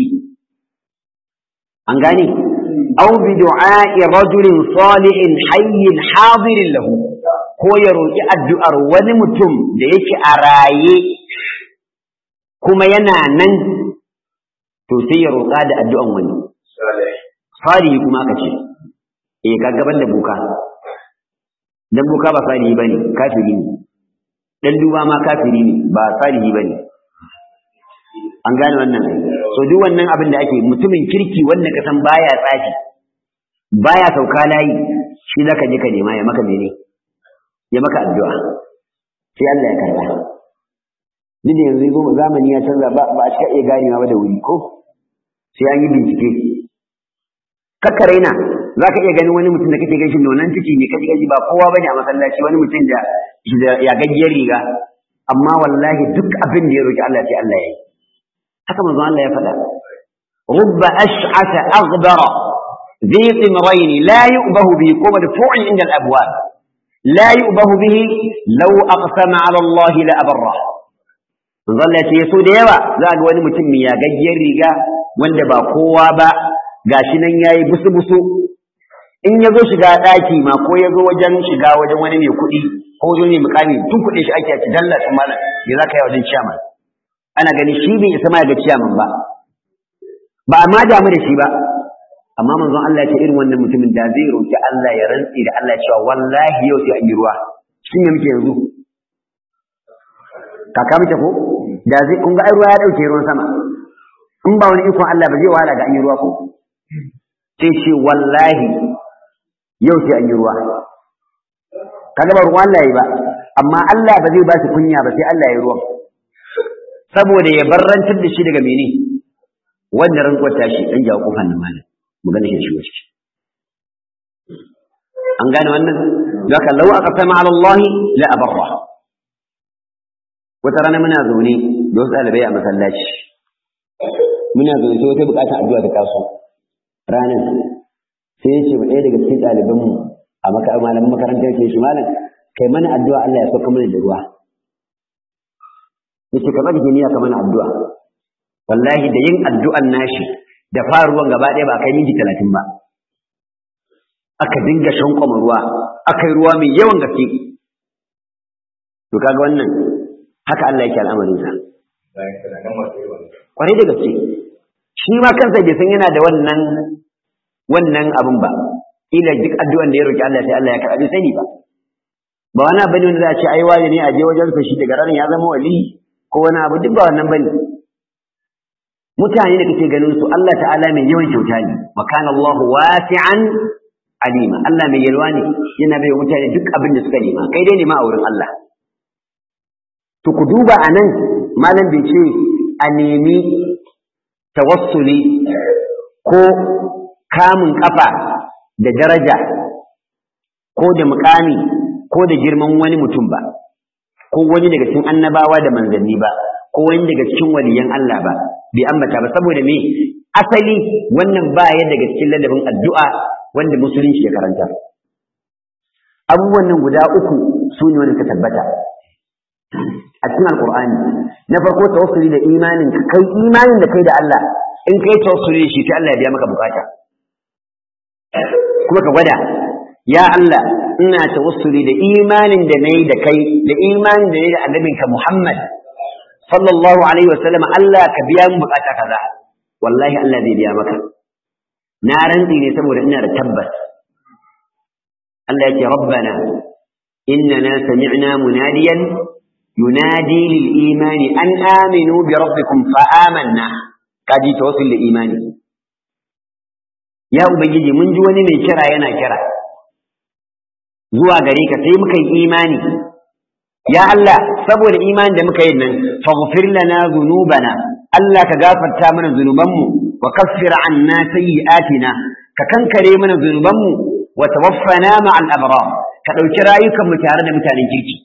an gane aw bi du'a'i rajulin salihin hayyin hadirin lahu ko ya roƙi addu'ar wani mutum da yake a raye kuma yana nan to sai ya roƙa da addu'an wani salihi kuma aka ce eh ka gaban da buka dan buka ba salihi bane kafiri ne dan duba ma kafiri ne ba salihi bane an gane wannan so duk wannan abin da ake mutumin kirki wanda ka san baya tsafi baya sauka layi shi zaka je ka nema ya maka mene ya maka addu'a sai Allah ya karba duk da yanzu zamani ya canza ba ba a cika iya ganewa ba da wuri ko sai an yi bincike kakkaraina za ka iya ganin wani mutum da kake gan shi nonan ciki ne kaji gaji ba kowa bane a masallaci wani mutum da ya gaggiyar riga amma wallahi duk abin da ya roki Allah sai Allah ya yi haka manzo Allah ya faɗa rubba ash'ata aghdara ذي طمرين لا يؤبه به قوم دفوع عند الأبواب لا يؤبه به لو أقسم على الله لأبره manzo Allah ya ce so da yawa za ga wani mutum ya gaggiyar riga wanda ba kowa ba gashi nan yayi busu busu in ya zo shiga ɗaki ma ko ya zo wajen shiga wajen wani mai kuɗi ko wajen mai mukami tun kuɗe shi ake ci dalla shi malam me za ka yi wajen ciyaman ana gani shi bai isa ma ya ga ciyaman ba ba a ma damu da shi ba amma manzon Allah ya ce irin wannan mutumin da zai roki Allah ya rantsi da Allah cewa wallahi yau sai an yi ruwa shin me muke yanzu kaka muke ko da zai kun ga ai ruwa ya dauke ruwan sama in ba wani ikon Allah ba zai wahala ga an yi ruwa ko sai ce wallahi yau sai an yi ruwa kaga ba ruwan Allah yi ba amma Allah ba zai ba shi kunya ba sai Allah ya ruwan saboda ya barrantar da shi daga mene wannan rantsuwar tashi dan jawo kofar nan malam mu gane shi shigo ciki an gane wannan zaka law aqsama ala Allah la abarra wata rana muna zaune da wasu ɗalibai a masallaci muna zaune sai wata bukata addu'a ta taso ranar sai ya ce ba ɗaya daga cikin ɗalibanmu a malamin makarantar ke shi malam kai mana addu'a Allah ya sauka mana da ruwa yace ka bari niyya ka mana addu'a wallahi da yin addu'an nashi da faruwan gaba ɗaya ba kai minti talatin ba aka dinga shankwama ruwa aka yi ruwa mai yawan gaske to kaga wannan haka Allah yake al'amarin sa kwarai da gaske shi ma kansa bai san yana da wannan wannan abin ba ila duk addu'an da ya roki Allah sai Allah ya karɓi sani ba ba wani abu ne wanda za a ce ai wani ne a je wajen sa shi daga ranar ya zama wali ko wani abu duk ba wannan bane mutane da kake ganin su Allah ta'ala mai yawan kyauta ne wa kana Allahu wasi'an alima Allah mai yalwa ne yana bai mutane duk abin da suka nema kai dai nema a wurin Allah to ku duba anan malam bai ce a nemi tawassuli ko kamun kafa da daraja ko da mukami ko da girman wani mutum ba ko wani daga cikin annabawa da manzanni ba ko wani daga cikin waliyan Allah ba bai ambata ba saboda me asali wannan ba ya daga cikin ladabin addu'a wanda musulunci ya karanta abubuwan nan guda uku su ne wanda suka tabbata a cikin alqur'ani na farko tawassuli da imanin kai imanin da kai da Allah in kai tawassuli da shi sai Allah ya biya maka bukata kuma ka gwada ya Allah ina tawassuli da imanin da nayi da kai da imanin da nayi da annabinka Muhammad sallallahu alaihi wasallam Allah ka biya mu bukata kaza wallahi Allah zai biya maka na rantsi ne saboda ina da tabbas Allah yake rabbana innana sami'na munadiyan yunadi lil imani an aminu bi rabbikum fa amanna kaji tawassul da imani ya ubangiji mun ji wani mai kira yana kira zuwa gare ka sai muka yi imani ya Allah saboda imanin da muka yi nan faghfir lana dhunubana Allah ka gafarta mana zunubanmu wa kaffir anna sayyi'atina ka kankare mana zunubanmu wa tawaffana ma'al abrar ka dauki rayukan mu tare da mutanen kirki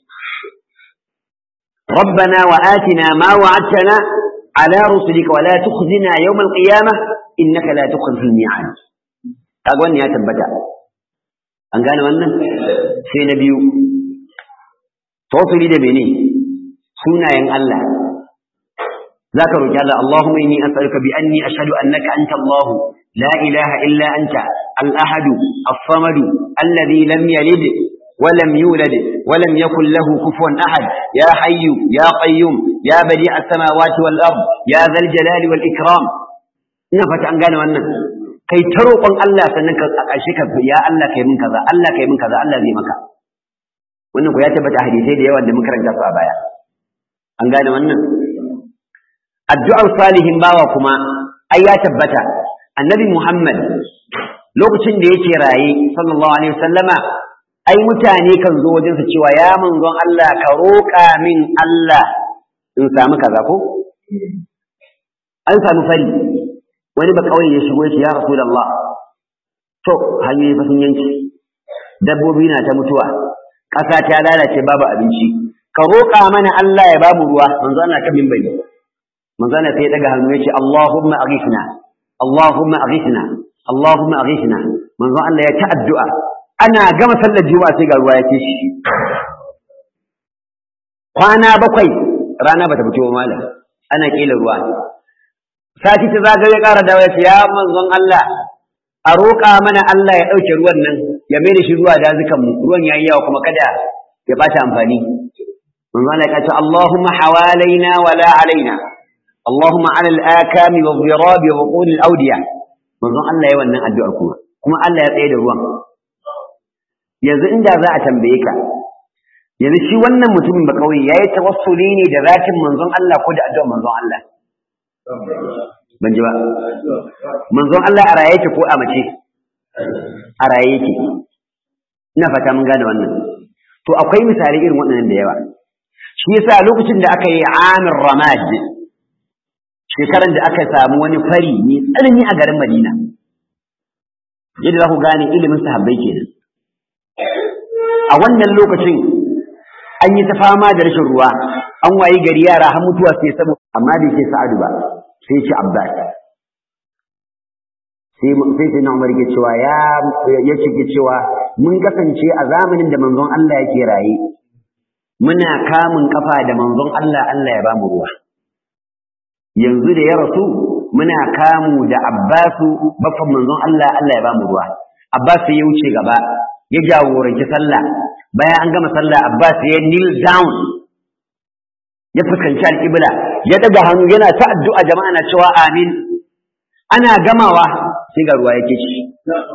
ربنا وآتنا ما وعدتنا على رسلك ولا تخزنا يوم القيامة إنك لا تخلف الميعاد أقول يا تبتا أن قال wannan sai na biyu tawassuli da mene sunayen Allah zaka roki Allah Allahumma inni as'aluka bi anni ashhadu annaka anta Allah la ilaha illa anta al-ahad as-samad alladhi lam yalid wa lam yulad wa lam yakul lahu kufuwan ahad ya hayyu ya qayyum ya badi as-samawati wal ard ya dhal jalali wal ikram ina fata an gane wannan kai ta roƙon Allah sannan ka a ƙarshe ka ya Allah kai min kaza Allah kai min kaza Allah zai maka wannan ko ya tabbata hadisai da yawa da muka karanta su a baya an gane wannan addu'ar salihin bawa kuma ai ya tabbata annabi Muhammad lokacin da yake raye sallallahu alaihi wasallama ai mutane kan zo wajen su cewa ya manzon Allah ka roƙa min Allah in samu kaza ko an samu fari wani ba kawai ya shigo shi ya rasulullah to hanyoyi fa sun yanke dabbobi na ta mutuwa ƙasa ta lalace babu abinci ka roƙa mana Allah ya bamu ruwa manzo Allah kan minbari manzo Allah sai ya daga hannu yace Allahumma aghithna Allahumma aghithna Allahumma aghithna manzo Allah ya ta addu'a ana gama sallar juma'a sai ga ruwa ya ce shi kwana bakwai rana bata fito malam ana kila ruwa sati ta zagaye ƙara dawo ya ce ya manzon Allah a roƙa mana Allah ya ɗauke ruwan nan ya mai da shi zuwa dazukan mu ruwan yayi yawa kuma kada ya ɓata amfani manzo Allah ya ce Allahumma hawalaina wala alaina Allahumma ala al-akami wa dhirabi wa qul al-awdiya manzo Allah ya wannan addu'ar kuma kuma Allah ya tsaye da ruwan yanzu inda za a tambaye ka yanzu shi wannan mutumin ba kauye yayi tawassuli ne da zatin manzon Allah ko da addu'ar manzon Allah ban ji ba manzon Allah a raye yake ko a mace a raye yake ina fata mun gane wannan to akwai misali irin waɗannan da yawa shi yasa lokacin da aka yi amir ramad shekaran da aka samu wani fari mai tsanani a garin madina yadda za ku gane ilimin sahabbai kenan a wannan lokacin an yi ta fama da rashin ruwa an wayi gari yara har mutuwa sai saboda amma bai ce sa'adu ba sai ce abbas sai sai na umar ke cewa ya ya ce cewa mun kasance a zamanin da manzon Allah yake raye muna kamun kafa da manzon Allah Allah ya ba mu ruwa yanzu da ya rasu muna kamu da Abbasu baffan manzon Allah Allah ya ba mu ruwa Abbas ya wuce gaba ya jagoranci sallah bayan an gama sallah Abbas ya kneel down ya fuskanci alƙibla ya daga hannu yana ta addu'a jama'a na cewa amin ana gamawa sai ga ruwa yake shi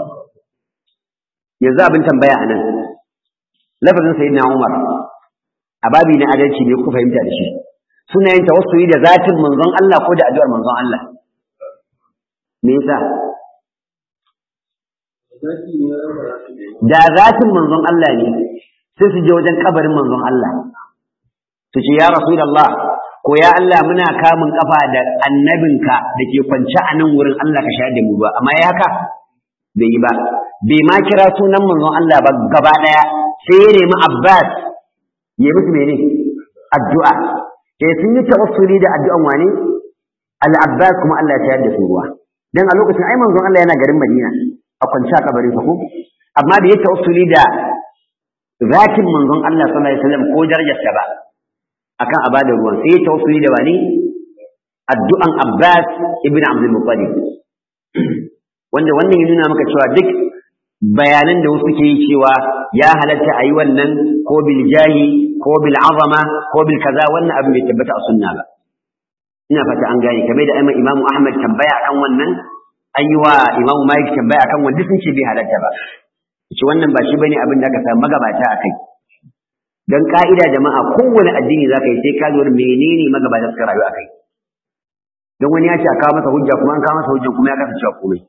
yanzu abin tambaya a nan lafazin sayyidina Umar a babi na adalci ne ku fahimta da shi suna yin tawassuli da zatin manzon Allah ko da addu'ar manzon Allah me yasa da zatin manzon Allah ne sai su je wajen kabarin manzon Allah su ce ya rasulullah ko ya Allah muna kamun kafa da annabinka da ke kwance a nan wurin Allah ka shayar da mu ba amma ya haka bai yi ba bai ma kira sunan manzon Allah ba gaba daya sai ya nemi Abbas ya musu mene addu'a sai sun yi tawassuli da addu'an wane al-Abbas kuma Allah ya tayar da su ruwa dan a lokacin ai manzon Allah yana garin Madina a kwance a kabarin sa ko amma bai yi tawassuli da zakin manzon Allah sallallahu alaihi wasallam ko darajarsa ba akan a bada ruwan sai ya tawassuli da wani addu'an Abbas ibn Abdul Muttalib wanda wannan ya nuna maka cewa duk bayanan da wasu ke yi cewa ya halatta a yi wannan ko bil jahi ko bil azama ko bil kaza wannan abin bai tabbata a sunna ba ina fata an gane kamar da aiman imamu ahmad tambaya akan wannan an yi wa imamu malik tambaya akan wannan sun ce bai halatta ba ce wannan ba shi bane abin da aka samu magabata a kai don ka'ida jama'a kowane addini za ka yi sai ka lura menene magabata suka rayu a kai don wani ya ce a kawo masa hujja kuma an kawo masa hujjan kuma ya kasa cewa komai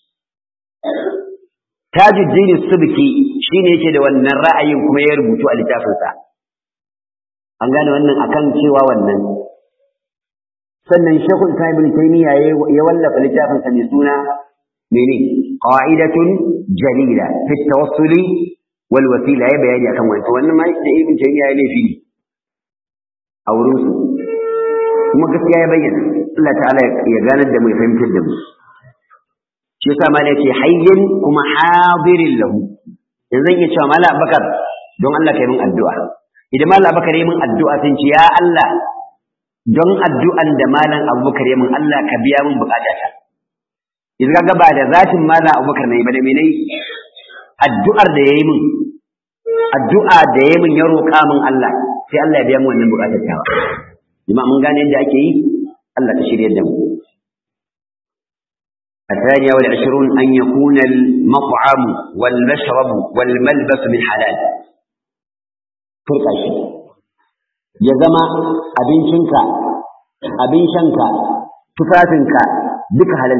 tajuddin subki shine yake da wannan ra'ayin kuma ya rubutu a littafinsa an gane wannan akan cewa wannan sannan shekul ta ibn taymiya ya wallafa littafinsa mai suna mene qa'idatun jalila fi tawassuli wal wasila ya bayani akan wannan wannan ma da ibn taymiya ya laifi ne a wurin su kuma gaskiya ya bayyana Allah ta'ala ya ganar da mu ya fahimtar da mu shi yasa ma yake hayyin kuma hadirin lahu yanzu zan iya cewa mala abakar don Allah kai min addu'a idan mala abakar yi min addu'a sun ce ya Allah don addu'an da malam abubakar yi min Allah ka biya min bukatata idan kaga ba da zatin malam abubakar ne ba da menai addu'ar da yayi min addu'a da yayi min ya roƙa min Allah sai Allah ya biya min wannan bukatar ta jama'a mun gane yadda ake yi Allah ta shirye da mu الثانية والعشرون أن يكون المطعم والمشرب والملبس من حلال فرقة شيء يزما أبين شنكا أبين شنكا تفاتنكا بك حلال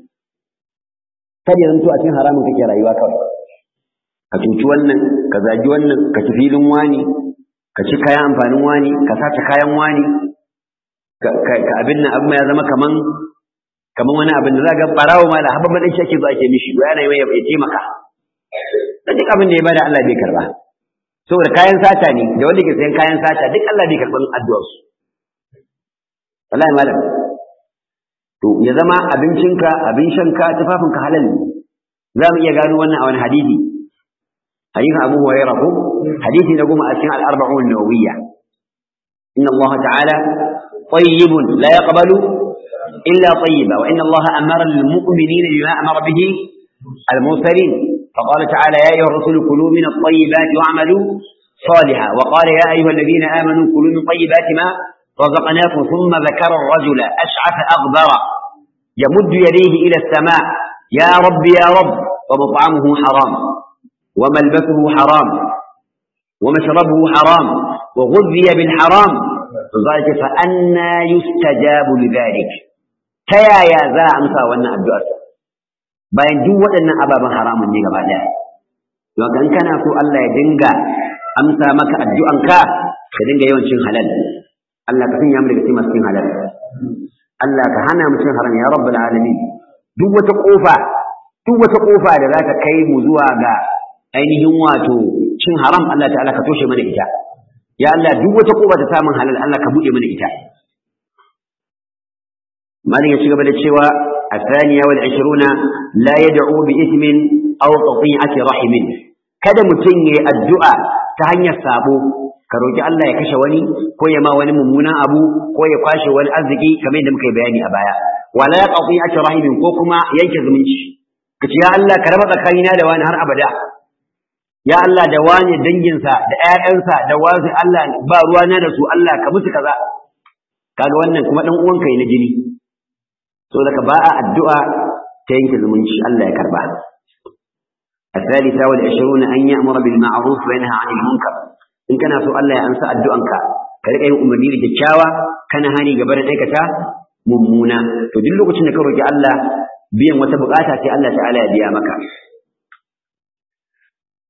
kada zanto a cikin haramun kake rayuwa kawai ka cuci wannan ka zagi wannan ka ci filin wani ka ci kayan amfanin wani ka sace kayan wani ka abin nan abin ya zama kaman kamar wani abin da za ga barawo ma da habban dan shi ake zo ake mishi ya yana ya taimaka dan duk abin da ya bada Allah bai karba saboda kayan sata ne da wanda ke sayan kayan sata duk Allah bai karban addu'ar su wallahi malam to ya zama abincinka abin shanka tufafinka halal ne za mu iya gano wannan a wani hadisi hadisin Abu Hurairah ko hadisi na goma a cikin al-arba'un nawawiyya inna Allah ta'ala tayyibun la yaqbalu إلا طيبا وإن الله أمر المؤمنين بما أمر به المرسلين فقال تعالى يا أيها الرسل كلوا من الطيبات واعملوا صالحا وقال يا أيها الذين آمنوا كلوا من طيبات ما رزقناكم ثم ذكر الرجل أشعث أغبر يمد يديه إلى السماء يا رب يا رب ومطعمه حرام وملبسه حرام ومشربه حرام وغذي بالحرام فذلك فأنا يستجاب لذلك ta yaya za a amsa wannan addu'ar bayan duk waɗannan ababen haramun ne gaba ɗaya don kan kana so Allah ya dinga amsa maka addu'anka ka dinga yawan cin halal Allah ka sanya mu daga cikin masu cin halal Allah ka hana mu cin haram ya rabbul alamin duk wata kofa duk wata kofa da za ta kai mu zuwa ga ainihin wato cin haram Allah ta'ala ka toshe mana ita ya Allah duk wata kofa ta samun halal Allah ka buɗe mana ita مالك يشيغ بدا cewa الثانية والعشرون لا يدعو بإثم أو قطيعة رحم kada mutum ya addu'a ta hanyar sabo ka roki Allah ya kashe wani ko ya ma wani mummunan abu ko ya kwashe wani arziki kamar yadda muka yi bayani a baya wala ya qati'atu rahimin ko kuma yanke zumunci kace ya Allah ka raba tsakanina da wani har abada ya Allah da wani danginsa da ƴaƴansa da wasu Allah ba ruwana da su Allah ka musu kaza kaga wannan kuma dan uwanka ne na jini so daga ba a addu'a ta yanke zumunci Allah ya karba الثالثة والعشرون أن يأمر بالمعروف وينهى عن المنكر إن كان سؤال الله أنسى الدعاء كذلك أي أمني لجتشاوى كان هاني قبل أيكتا ممونا تدل لك أنك رجع الله بيان وتبقاتا في الله تعالى بيامك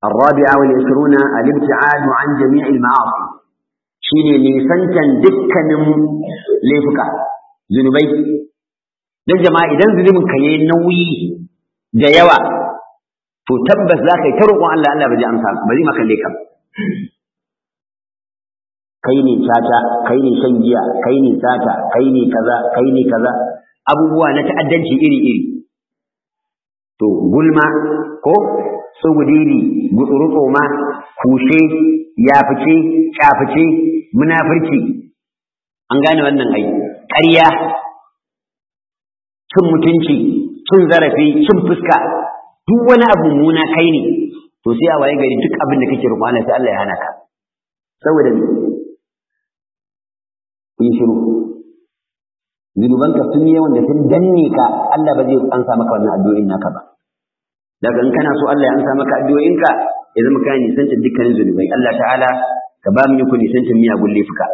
الرابعة والعشرون الابتعاد عن جميع المعاصي shine nisantan dukkanin laifuka zunubai don jama'a idan zunubin ka yayi nauyi da yawa to tabbas za ka yi ta roƙon Allah Allah ba zai amsa ba zai maka laifa kai ne caca kai ne shan giya kai ne sata kai ne kaza kai ne kaza abubuwa na ta'addanci iri iri to gulma ko tsugudiri gutsurutso ma kushe yafice kyafice munafurci an gane wannan ai ƙarya cin mutunci cin zarafi cin fuska duk wani abu muna kai ne to sai a waye gari duk abin da kake roƙo Allah sai Allah ya hana ka saboda kun shiru zunubanka sun yi yawan da sun danne ka Allah ba zai ansa maka wannan addu'o'in naka ba daga in kana so Allah ya ansa maka addu'o'inka ya zama kana nisanta dukkanin zunubai Allah ta'ala ka ba mu ku nisanta miyagun laifuka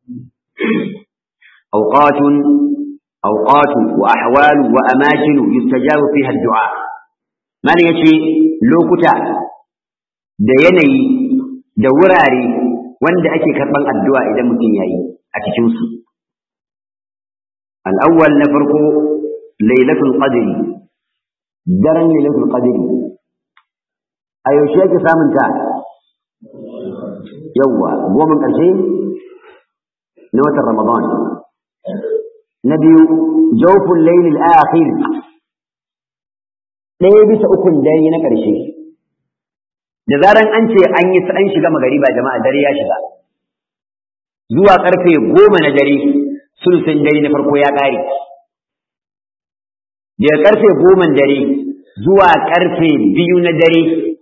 awqatun awqatu wa ahwalu wa amakinu yustajabu fiha ad-du'a mana yace lokuta da yanayi da wurare wanda ake karban addu'a idan mutum yayi a cikin su al-awwal na farko lailatul qadri daren lailatul qadri a yaushe ake samun ta yawwa goma ƙarshe na watan ramadan na biyu jawful laylil akhir ɗaya bisa ukun dare na ƙarshe da zaran an ce an yi an shiga magariba jama'a dare ya shiga zuwa ƙarfe goma na dare sulsun dare na farko ya ƙare daga ƙarfe goma dare zuwa ƙarfe biyu na dare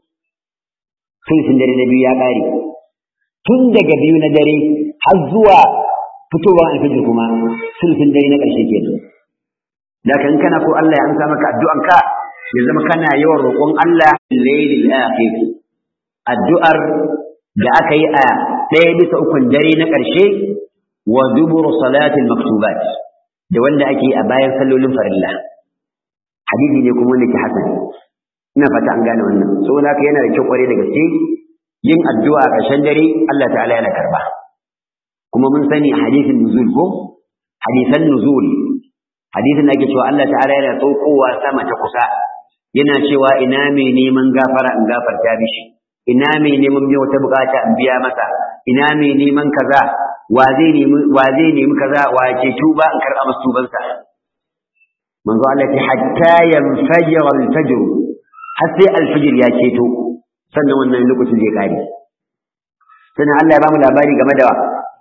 sulsun dare na biyu ya ƙare tun daga biyu na dare har zuwa fitowar alfijir kuma sulsun dare na ƙarshe ke da kan kana ko Allah ya amsa maka addu'anka ya zama kana yawan roƙon Allah lailil akhir addu'ar da aka yi a ɗaya bisa ukun dare na ƙarshe wa duburu salatil maktubat da wanda ake a bayan sallolin farilla hadisi ne kuma wanda ke hasan ina fata an gane wannan saboda haka yana da kyau kware da gaske yin addu'a a ƙarshen dare Allah ta'ala yana karba kuma mun sani hadisin nuzul ko hadisan nuzul hadisin da ake cewa Allah ta'ala yana saukowa sama ta kusa yana cewa ina mai neman gafara in gafarta mishi ina mai neman mai wata bukata in biya masa ina mai neman kaza wa zai nemi wa zai nemi kaza wa ce tuba in karɓa masa tubansa manzo Allah ce hatta yanfajira al-fajr har sai al-fajr ya ceto sannan wannan lokacin zai kare sannan Allah ya ba mu labari game da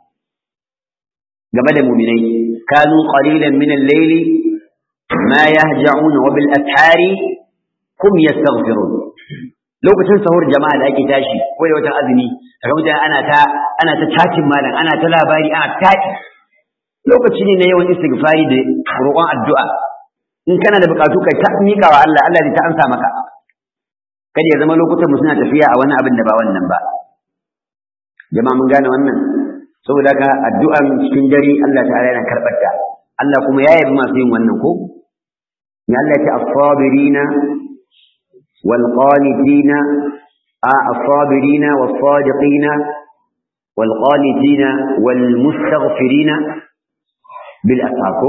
game da mu'minai kanu qalilan min al-layli ma yahja'un wa bil ashari kum yastaghfirun lokacin sahur jama'a da ake tashi ko da watan azumi kaga mutane ana ta ana ta cacin malam ana ta labari ana taɗi lokaci ne na yawan istighfari da roƙon addu'a in kana da bukatu kai ta miƙa wa Allah Allah zai ta ansa maka kada ya zama lokutan mu suna tafiya a wani abin da ba wannan ba jama'a mun gane wannan saboda haka addu'an cikin dare Allah ta'ala yana karɓar ta Allah kuma ya yabi masu yin wannan ko ya Allah ya ce as-sabirina wal qanitina a as-sabirina was-sadiqina wal qanitina wal mustaghfirina bil asako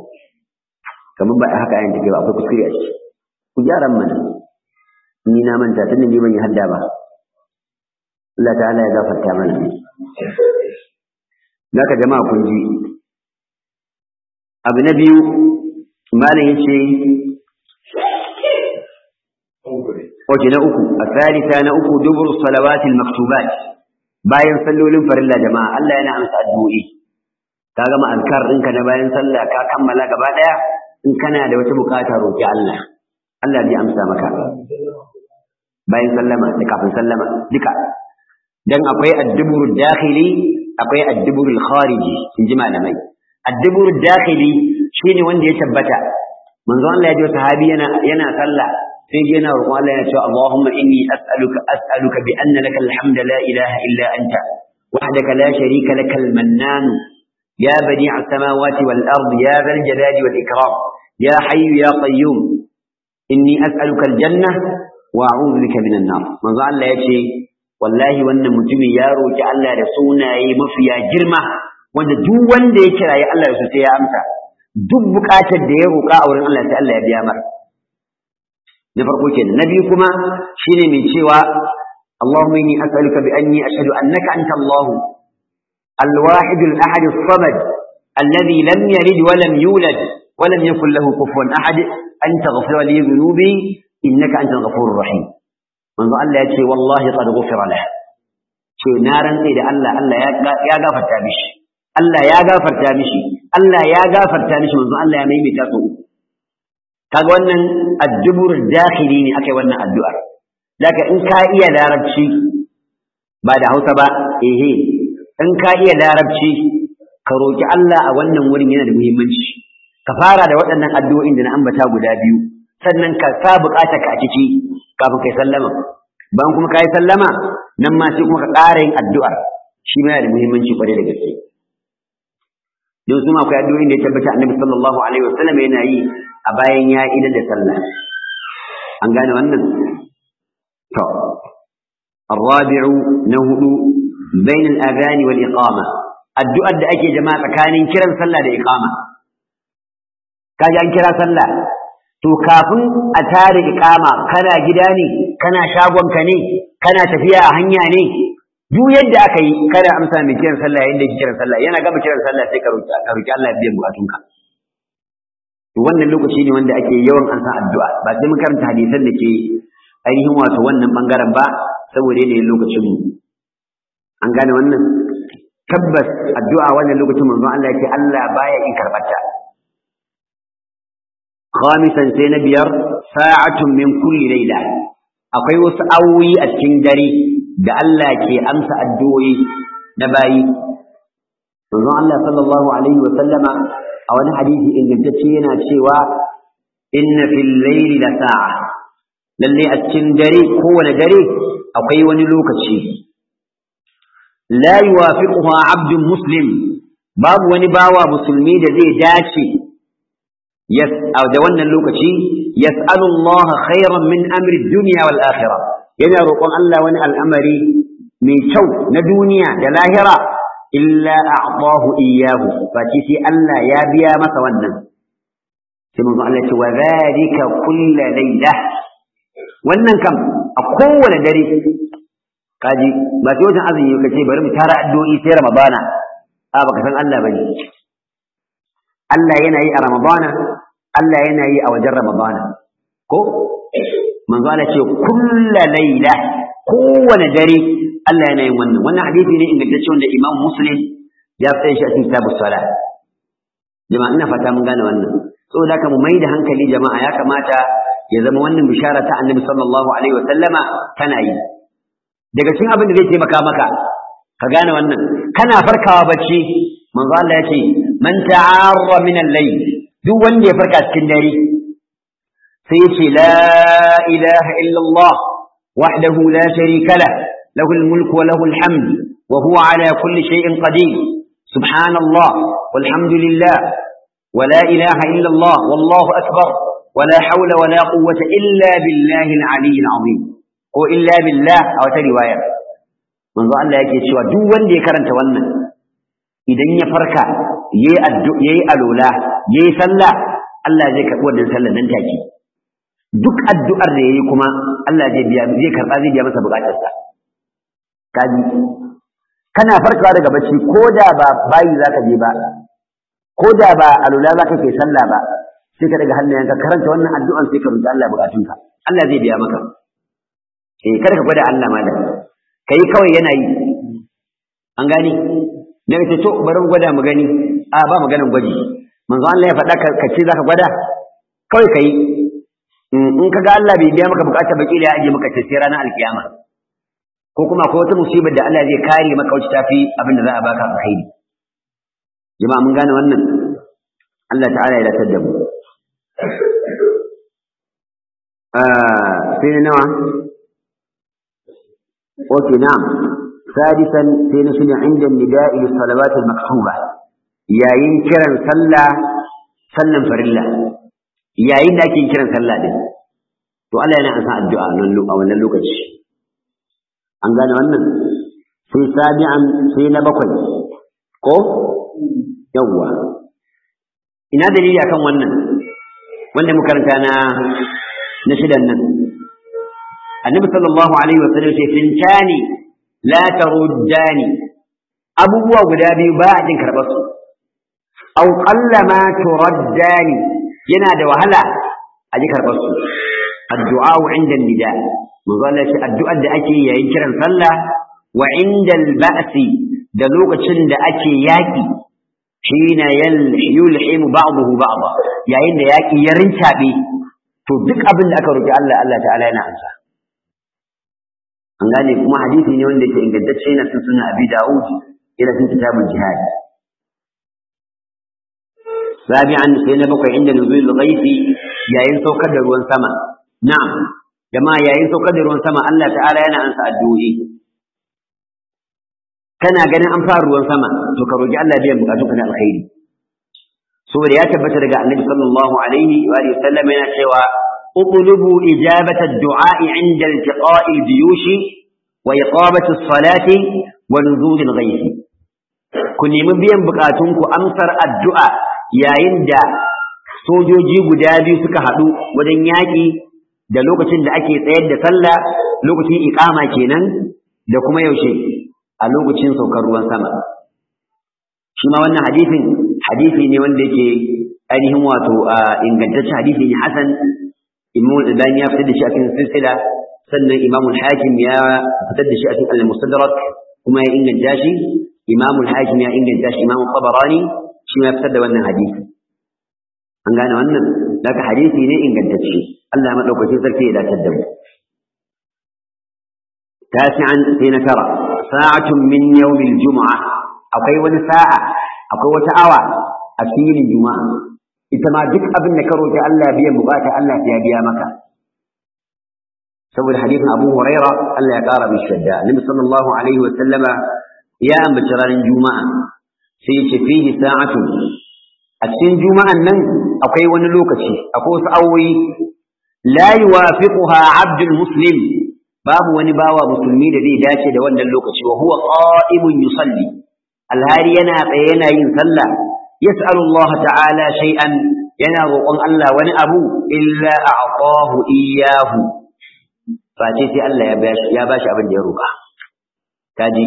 kamar ba haka ayin take ba akwai kuskure a ciki ku gyaran mana ni na manta tun da ban yi hadda ba Allah ta'ala ya gafarta mana Naka jama'a kun ji abu na biyu malam yace Oke na uku a salisa na uku dubur salawatil maktubat bayan sallolin farilla jama'a Allah yana amsa addu'o'i ka gama azkar ɗinka na bayan sallah ka kammala gaba ɗaya in kana da wata bukata roƙi Allah Allah zai amsa maka bayan sallama da kafin sallama duka dan akwai addubur dakhili akwai addubur khariji in ji malamai addubur dakhili shine wanda ya tabbata manzo Allah ya ji sahabi yana yana sallah sai yana roƙon Allah ya ce Allahumma inni as'aluka as'aluka bi anna laka alhamdu la ilaha illa anta wahdaka la sharika lakal mannan يا بديع السماوات والأرض يا ذا الجلال والإكرام يا حي يا قيوم إني أسألك الجنة wa a'udhu bika minan nar manzo Allah yace wallahi wannan mutumin ya roki Allah da sunaye mafiya girma wanda duk wanda ya kiraye Allah da su sai ya amsa duk bukatar da ya roka a wurin Allah sai Allah ya biya mar na farko kenan na biyu kuma shine mai cewa Allahumma inni as'aluka bi anni ashhadu annaka anta Allah الواحد الأحد الصمد الذي لم يلد ولم يولد ولم يكن له كفوا أحد أن تغفر لي ذنوبي إنك أنت الغفور الرحيم منذ الله يتشي والله قد غفر له شو نارا إذا الله الله يا غافر تامش الله يا غافر تامش الله يا غافر تامش منذ الله يا ميمي تاسو kaga wannan addubur dakhili ne akai wannan addu'ar daga in ka iya larabci ba da Hausa ba ehe in ka iya larabci ka roki Allah a wannan wurin yana da muhimmanci ka fara da waɗannan addu'o'in da na ambata guda biyu sannan ka sa buƙatar ka a ciki kafin kai sallama bayan kuma kai sallama nan ma sai kuma ka ƙara yin addu'ar shi ma yana da muhimmanci kwarai da gaske don su ma akwai addu'o'in da ya tabbata annabi sallallahu alaihi wasallam yana yi a bayan ya idan da sallah an gane wannan to الرابع نهض بين الأذان والإقامة الدعاء da ake jama'a tsakanin kiran sallah da iqama kaji an kira sallah to kafin a tare iqama kana gida ne kana shagon ka ne kana tafiya a hanya ne duk yadda aka yi kada amsa mai kiran sallah yayin da yake kiran sallah yana gama kiran sallah sai ka roki ka roki Allah ya biya bukatunka to wannan lokaci ne wanda ake yawan ansa addu'a ba sai mun karanta hadisan da ke ainihin wato wannan bangaren ba saboda yanayin lokacin mu an gane wannan tabbas addu'a wannan lokacin manzon Allah yake Allah baya in karbata khamisan sai na biyar sa'atun min kulli layla akwai wasu awoyi a cikin dare da Allah ke amsa addu'o'i na bayi manzon Allah sallallahu alaihi wa sallama a wani hadisi ingantacce yana cewa inna fil layli la sa'a lalle a cikin dare kowane dare akwai wani lokaci la yuwafiquha abdun muslim babu wani bawa musulmi da zai dace da wannan lokaci yas'alu Allah khairan min amri dunya wal akhirah yana roƙon Allah wani al'amari mai kyau na duniya da lahira illa a'tahu iyyahu fati sai Allah ya biya masa wannan sai manzo Allah ya ce wa dhalika kullu laylah wannan kam a kowane dare kaji ba sai wajen azumi ka ce bari mu tara addu'o'i sai ramadana a baka san Allah bane Allah yana yi a ramadana Allah yana yi a wajen ramadana ko manzo Allah ce kullu layla kowane dare Allah yana yin wannan wannan hadisi ne ingantacce wanda Imam Muslim ya sai shi a cikin kitabus salat jama'a ina fata mun gane wannan saboda haka mu mai da hankali jama'a ya kamata ya zama wannan bishara ta annabi sallallahu alaihi wa sallama tana yi daga cikin abin da zai taimaka maka ka gane wannan kana farkawa bacci manzo Allah ya ce man ta'arra min al-layl duk wanda ya farka cikin dare sai ya ce la ilaha illa Allah wahdahu la sharika lah lahu al-mulku wa lahu al-hamd wa huwa ala kulli shay'in qadir subhanallah walhamdulillah ولا إله إلا الله والله أكبر ولا حول ولا قوة إلا بالله العلي العظيم ko illa billah a wata riwaya manzo Allah yake cewa duk wanda ya karanta wannan idan ya farka yayi addu'a yayi alola yayi sallah Allah zai karbi wannan sallar nan take duk addu'ar da yayi kuma Allah zai biya zai karba zai biya masa bukatarsa kaji kana farkawa daga bacci ko da ba bayi zaka je ba ko da ba alola zaka ke sallah ba sai ka daga hannayenka karanta wannan addu'an sai ka roki Allah bukatunka Allah zai biya maka eh kada ka gwada Allah malam kai kawai yana yi an gani daga ce to bari mu gwada mu gani a ba maganan gwaji manzo Allah ya faɗa ka ce zaka gwada kawai kai in ka ga Allah bai biya maka bukata baki da ya aje maka ce sai ranar alkiyama ko kuma akwai wata musibar da Allah zai kare maka wacce tafi abin da za a baka alkhairi jama'a mun gane wannan Allah ta'ala ya latar da mu sai na nawa اوكي نعم سادسا سينشن عند النداء للصلوات المكتوبة يا ينكرا صلى سلم فرلا يا ينكرا صلى دي to Allah yana ansa addu'a a wannan lokaci an gane wannan sai sabi'an sai na bakwai ko yawwa ina dalili akan wannan wanda muka karanta na na shidan nan annabi sallallahu alaihi wa sallam sai fintani la taruddani abubuwa guda biyu ba a jin karɓar su aw qalla ma turaddani yana da wahala a ji karɓar su addu'a inda nida manzo Allah shi addu'ar da ake yayin kiran sallah wa inda al-ba'si da lokacin da ake yaki hina yulhimu ba'dahu ba'da yayin da yaki ya rincabe to duk abin da aka roki Allah Allah ta'ala yana amsa an gane kuma hadisi ne wanda yake ingantacce yana cikin sunan Abi Dawud yana cikin kitabul jihad sabi'an sai na bakwai inda nuzul ghaibi yayin saukar da ruwan sama na'am jama'a yayin saukar da ruwan sama Allah ta'ala yana ansa addu'o'i kana ganin an fara ruwan sama to ka roki Allah biyan bukatunka na alkhairi saboda ya tabbata daga Annabi sallallahu alaihi wa alihi sallam yana cewa uqlubu ijabata ad-du'a 'inda iltiqa'i al-juyush wa iqamati as-salati wa nuzul al-ghayth ku nemi biyan bukatunku amsar addu'a yayin da sojoji guda biyu suka haɗu wajen yaƙi da lokacin da ake tsayar da sallah lokacin iqama kenan da kuma yaushe a lokacin saukar ruwan sama shi ma wannan hadisin hadisi ne wanda yake ainihin wato ingantaccen hadisi ne hasan imam al-albani ya fitar da shi a cikin silsila sannan imam al-hakim ya fitar da shi a cikin al-mustadrak kuma ya inganta shi imam al-hakim ya inganta shi imam tabarani shi ma ya fitar da wannan hadisi an gane wannan daga hadisi ne ingantacce Allah ya madaukakin sarki ya dace da mu tasi'an sai na tara sa'atun min yawmil juma'a akwai wani sa'a akwai wata awa a cikin juma'a ita ma duk abin da ka roki Allah biyan bukata Allah ya biya maka saboda hadisin Abu Huraira Allah ya kara mishi shadda Nabi sallallahu alaihi wa sallama ya ambaci ranar juma'a sai ya ce fihi sa'atun a cikin juma'an nan akwai wani lokaci akwai wasu awoyi la yuwafiquha abdul muslim babu wani bawa musulmi da zai dace da wannan lokaci wa huwa qa'imun yusalli alhari yana tsaye yana yin sallah yas'alu Allah ta'ala shay'an yana roƙon Allah wani abu illa a'tahu iyyahu face sai Allah ya bashi ya bashi abin da ya roƙa kaji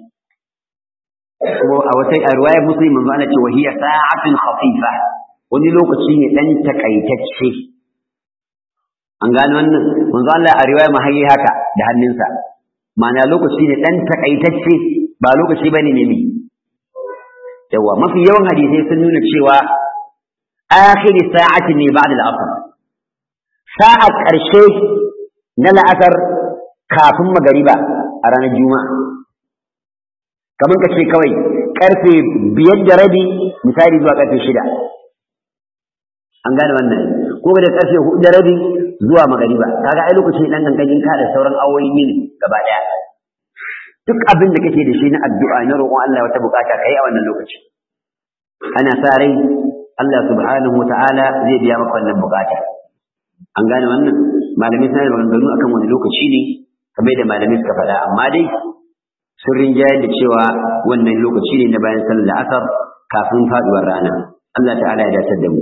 kuma a wata a riwayar muslim manzo ana cewa hiya sa'atun khafifa wani lokaci ne dan takaitacce an gano wannan manzo Allah a riwaya mahayi haka da hannunsa ma'ana lokaci ne dan takaitacce ba lokaci bane ne ne yawa mafi yawan hadisai sun nuna cewa akhir sa'ati ne ba'da al-asr sa'a karshe na la'asar kafin magariba a ranar juma'a kamar ka ce kawai karfe biyar da rabi misali zuwa karfe shida an gane wannan ko da karfe hudu da rabi zuwa magariba kaga ai lokaci dan ganganin ka da sauran awoyi ne gaba daya duk abin da kake da shi na addu'a na roƙon Allah wata bukata kai a wannan lokaci ana sa rai Allah subhanahu wata'ala zai biya maka wannan bukata an gane wannan malamai suna da maganganu akan wani lokaci ne kamar da malamai suka faɗa amma dai sun rinjayar da cewa wannan lokaci ne na bayan sallar asar kafin faduwar rana Allah ta'ala ya dace da mu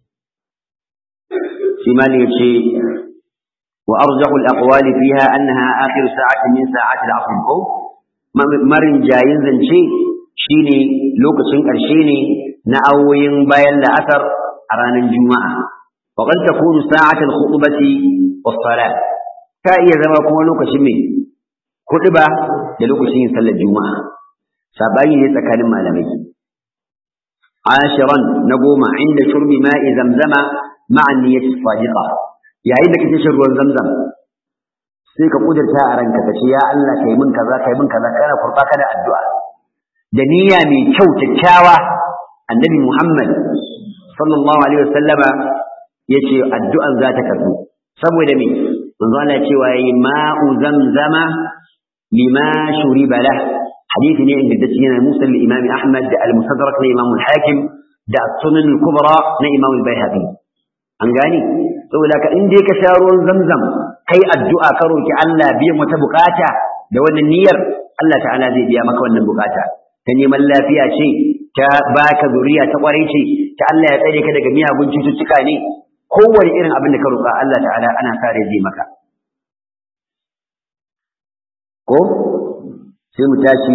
shi ma ne yace wa arjahu al-aqwal fiha annaha akhir sa'atin min sa'ati al-asr ko marin jayin zance shine lokacin ƙarshe ne na awoyin bayan la'asar a ranar juma'a wa qad takunu sa'at al-khutbati was-salat ta iya zama kuma lokacin mai ba da lokacin yin sallar juma'a sabani ne tsakanin malamai ashiran na goma inda shurbi ma'i zamzama ma'a niyyati sadiqa yayin da kake shan ruwan zamzam sai ka kudurta a ranka ka ce ya Allah kai min kaza kai min kaza kana kurba kana addu'a da niyya mai kyau kyakkyawa annabi Muhammad sallallahu alaihi wasallama yace addu'an za ta karbu saboda me manzo Allah cewa yayi ma'u zamzama lima shuriba lah hadisi ne inda dace yana musal imam Ahmad da al-Musaddarak na Imam al-Hakim da as-Sunan al-Kubra na Imam al-Baihaqi an gani saboda ka in dai ka sha ruwan zamzam kai addu'a ka roki Allah biyan wata bukata da wannan niyyar Allah ta'ala zai biya maka wannan bukata ta neman lafiya ce ta baka zuriya ta kwarai ce ta Allah ya tsare ka daga miyagun cututtuka ne kowane irin abin da ka roƙa Allah ta'ala ana sa rai zai maka ko sai mu tashi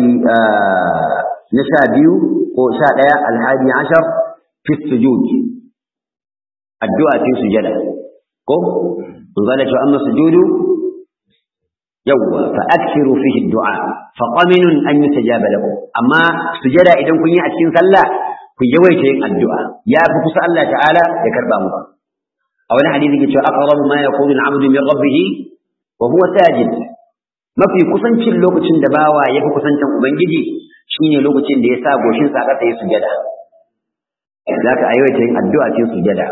na sha biyu ko sha ɗaya alhadi ashar fi sujud addu'a cikin sujada ko mun zala cewa amma sujudu yawwa fa akthiru fihi du'a fa qaminun an yustajaba lakum amma sujada idan kun yi a cikin sallah ku yawaita yin addu'a ya fi kusa Allah ta'ala ya karba muku a wani hadisi ke cewa aqrabu ma yakunu al-'abdu min rabbih wa huwa sajid mafi kusancin lokacin da bawa ya fi kusancin ubangiji shine lokacin da ya sa goshin sa ƙasa ya sujada zaka aiwata yin addu'a cikin sujada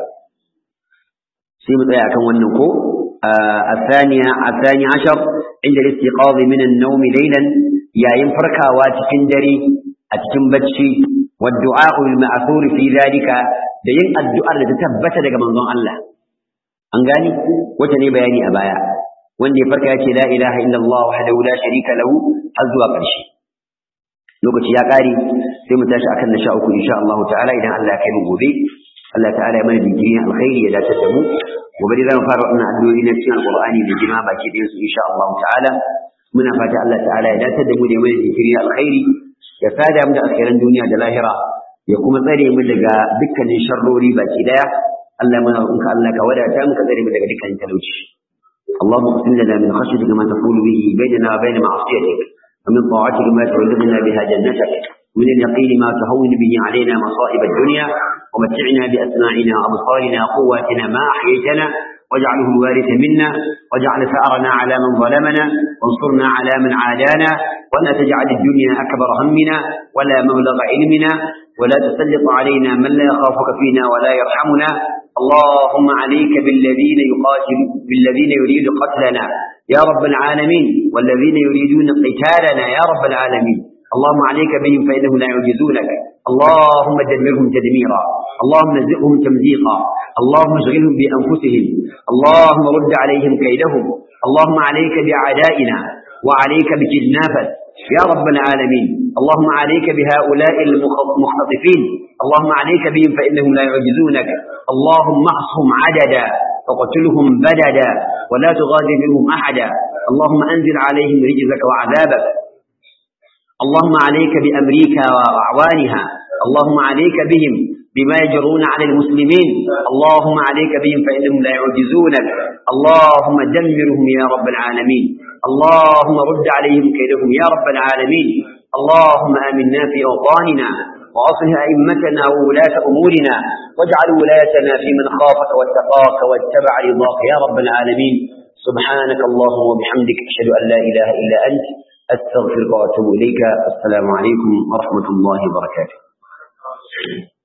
sai mu tsaya akan wannan ko الثانية الثاني عشر عند الاستيقاظ من النوم ليلا يا ينفركا واتكن دري أتكن بتشي والدعاء المأثور في ذلك da yin addu'ar da ta tabbata daga manzon Allah an gani wata ne bayani a baya wanda ya farka ya ce la ilaha illallah wahdahu la sharika lahu har zuwa ƙarshe lokaci ya ƙare sai mu tashi akan na sha uku insha Allah ta'ala idan Allah ya kai mu gobe Allah ta'ala ya mana digiri alkhairi ya dace da mu gobe dai zamu fara wannan addu'o'i na cikin alqur'ani da jima baki ɗayan su insha Allah ta'ala muna fata Allah ta'ala ya dace da mu da mana digiri alkhairi ya sada mu da alkhairan duniya da lahira ya kuma tsare mu daga dukkanin sharrori baki daya Allah muna roƙonka Allah ka wadata mu ka tsare mu daga dukkanin talauci اللهم اقسم لنا من خشيتك ما تقول به بيننا وبين معصيتك ومن طاعتك ما تبلغنا بها جنتك ومن اليقين ما تهون به علينا مصائب الدنيا ومتعنا بأسماعنا وأبصارنا وقواتنا ما أحييتنا واجعله الوارث منا واجعل ثأرنا على من ظلمنا وانصرنا على من عادانا ولا تجعل الدنيا أكبر همنا ولا مبلغ علمنا ولا تسلط علينا من لا يخافك فينا ولا يرحمنا اللهم عليك بالذين يقاتل بالذين يريد قتلنا يا رب العالمين والذين يريدون قتالنا يا رب العالمين اللهم عليك بهم فإنهم لا يعجزونك اللهم دمرهم تدميرا اللهم نزقهم تمزيقا اللهم اشغلهم بأنفسهم اللهم رد عليهم كيدهم اللهم عليك بأعدائنا وعليك بجنافة يا رب العالمين اللهم عليك بهؤلاء المختطفين اللهم عليك بهم فإنهم لا يعجزونك اللهم احصهم عددا وقتلهم بددا ولا تغادر منهم أحدا اللهم أنزل عليهم رجزك وعذابك اللهم عليك بأمريكا وأعوانها اللهم عليك بهم بما يجرون على المسلمين اللهم عليك بهم فإنهم لا يعجزونك اللهم دمرهم يا رب العالمين اللهم رد عليهم كيدهم يا رب العالمين اللهم آمنا في أوطاننا وأصلح أئمتنا وولاة أمورنا واجعل ولايتنا في من خافك واتقاك واتبع رضاك يا رب العالمين سبحانك اللهم وبحمدك أشهد أن لا إله إلا أنت أستغفرك وأتوب إليك السلام عليكم ورحمة الله وبركاته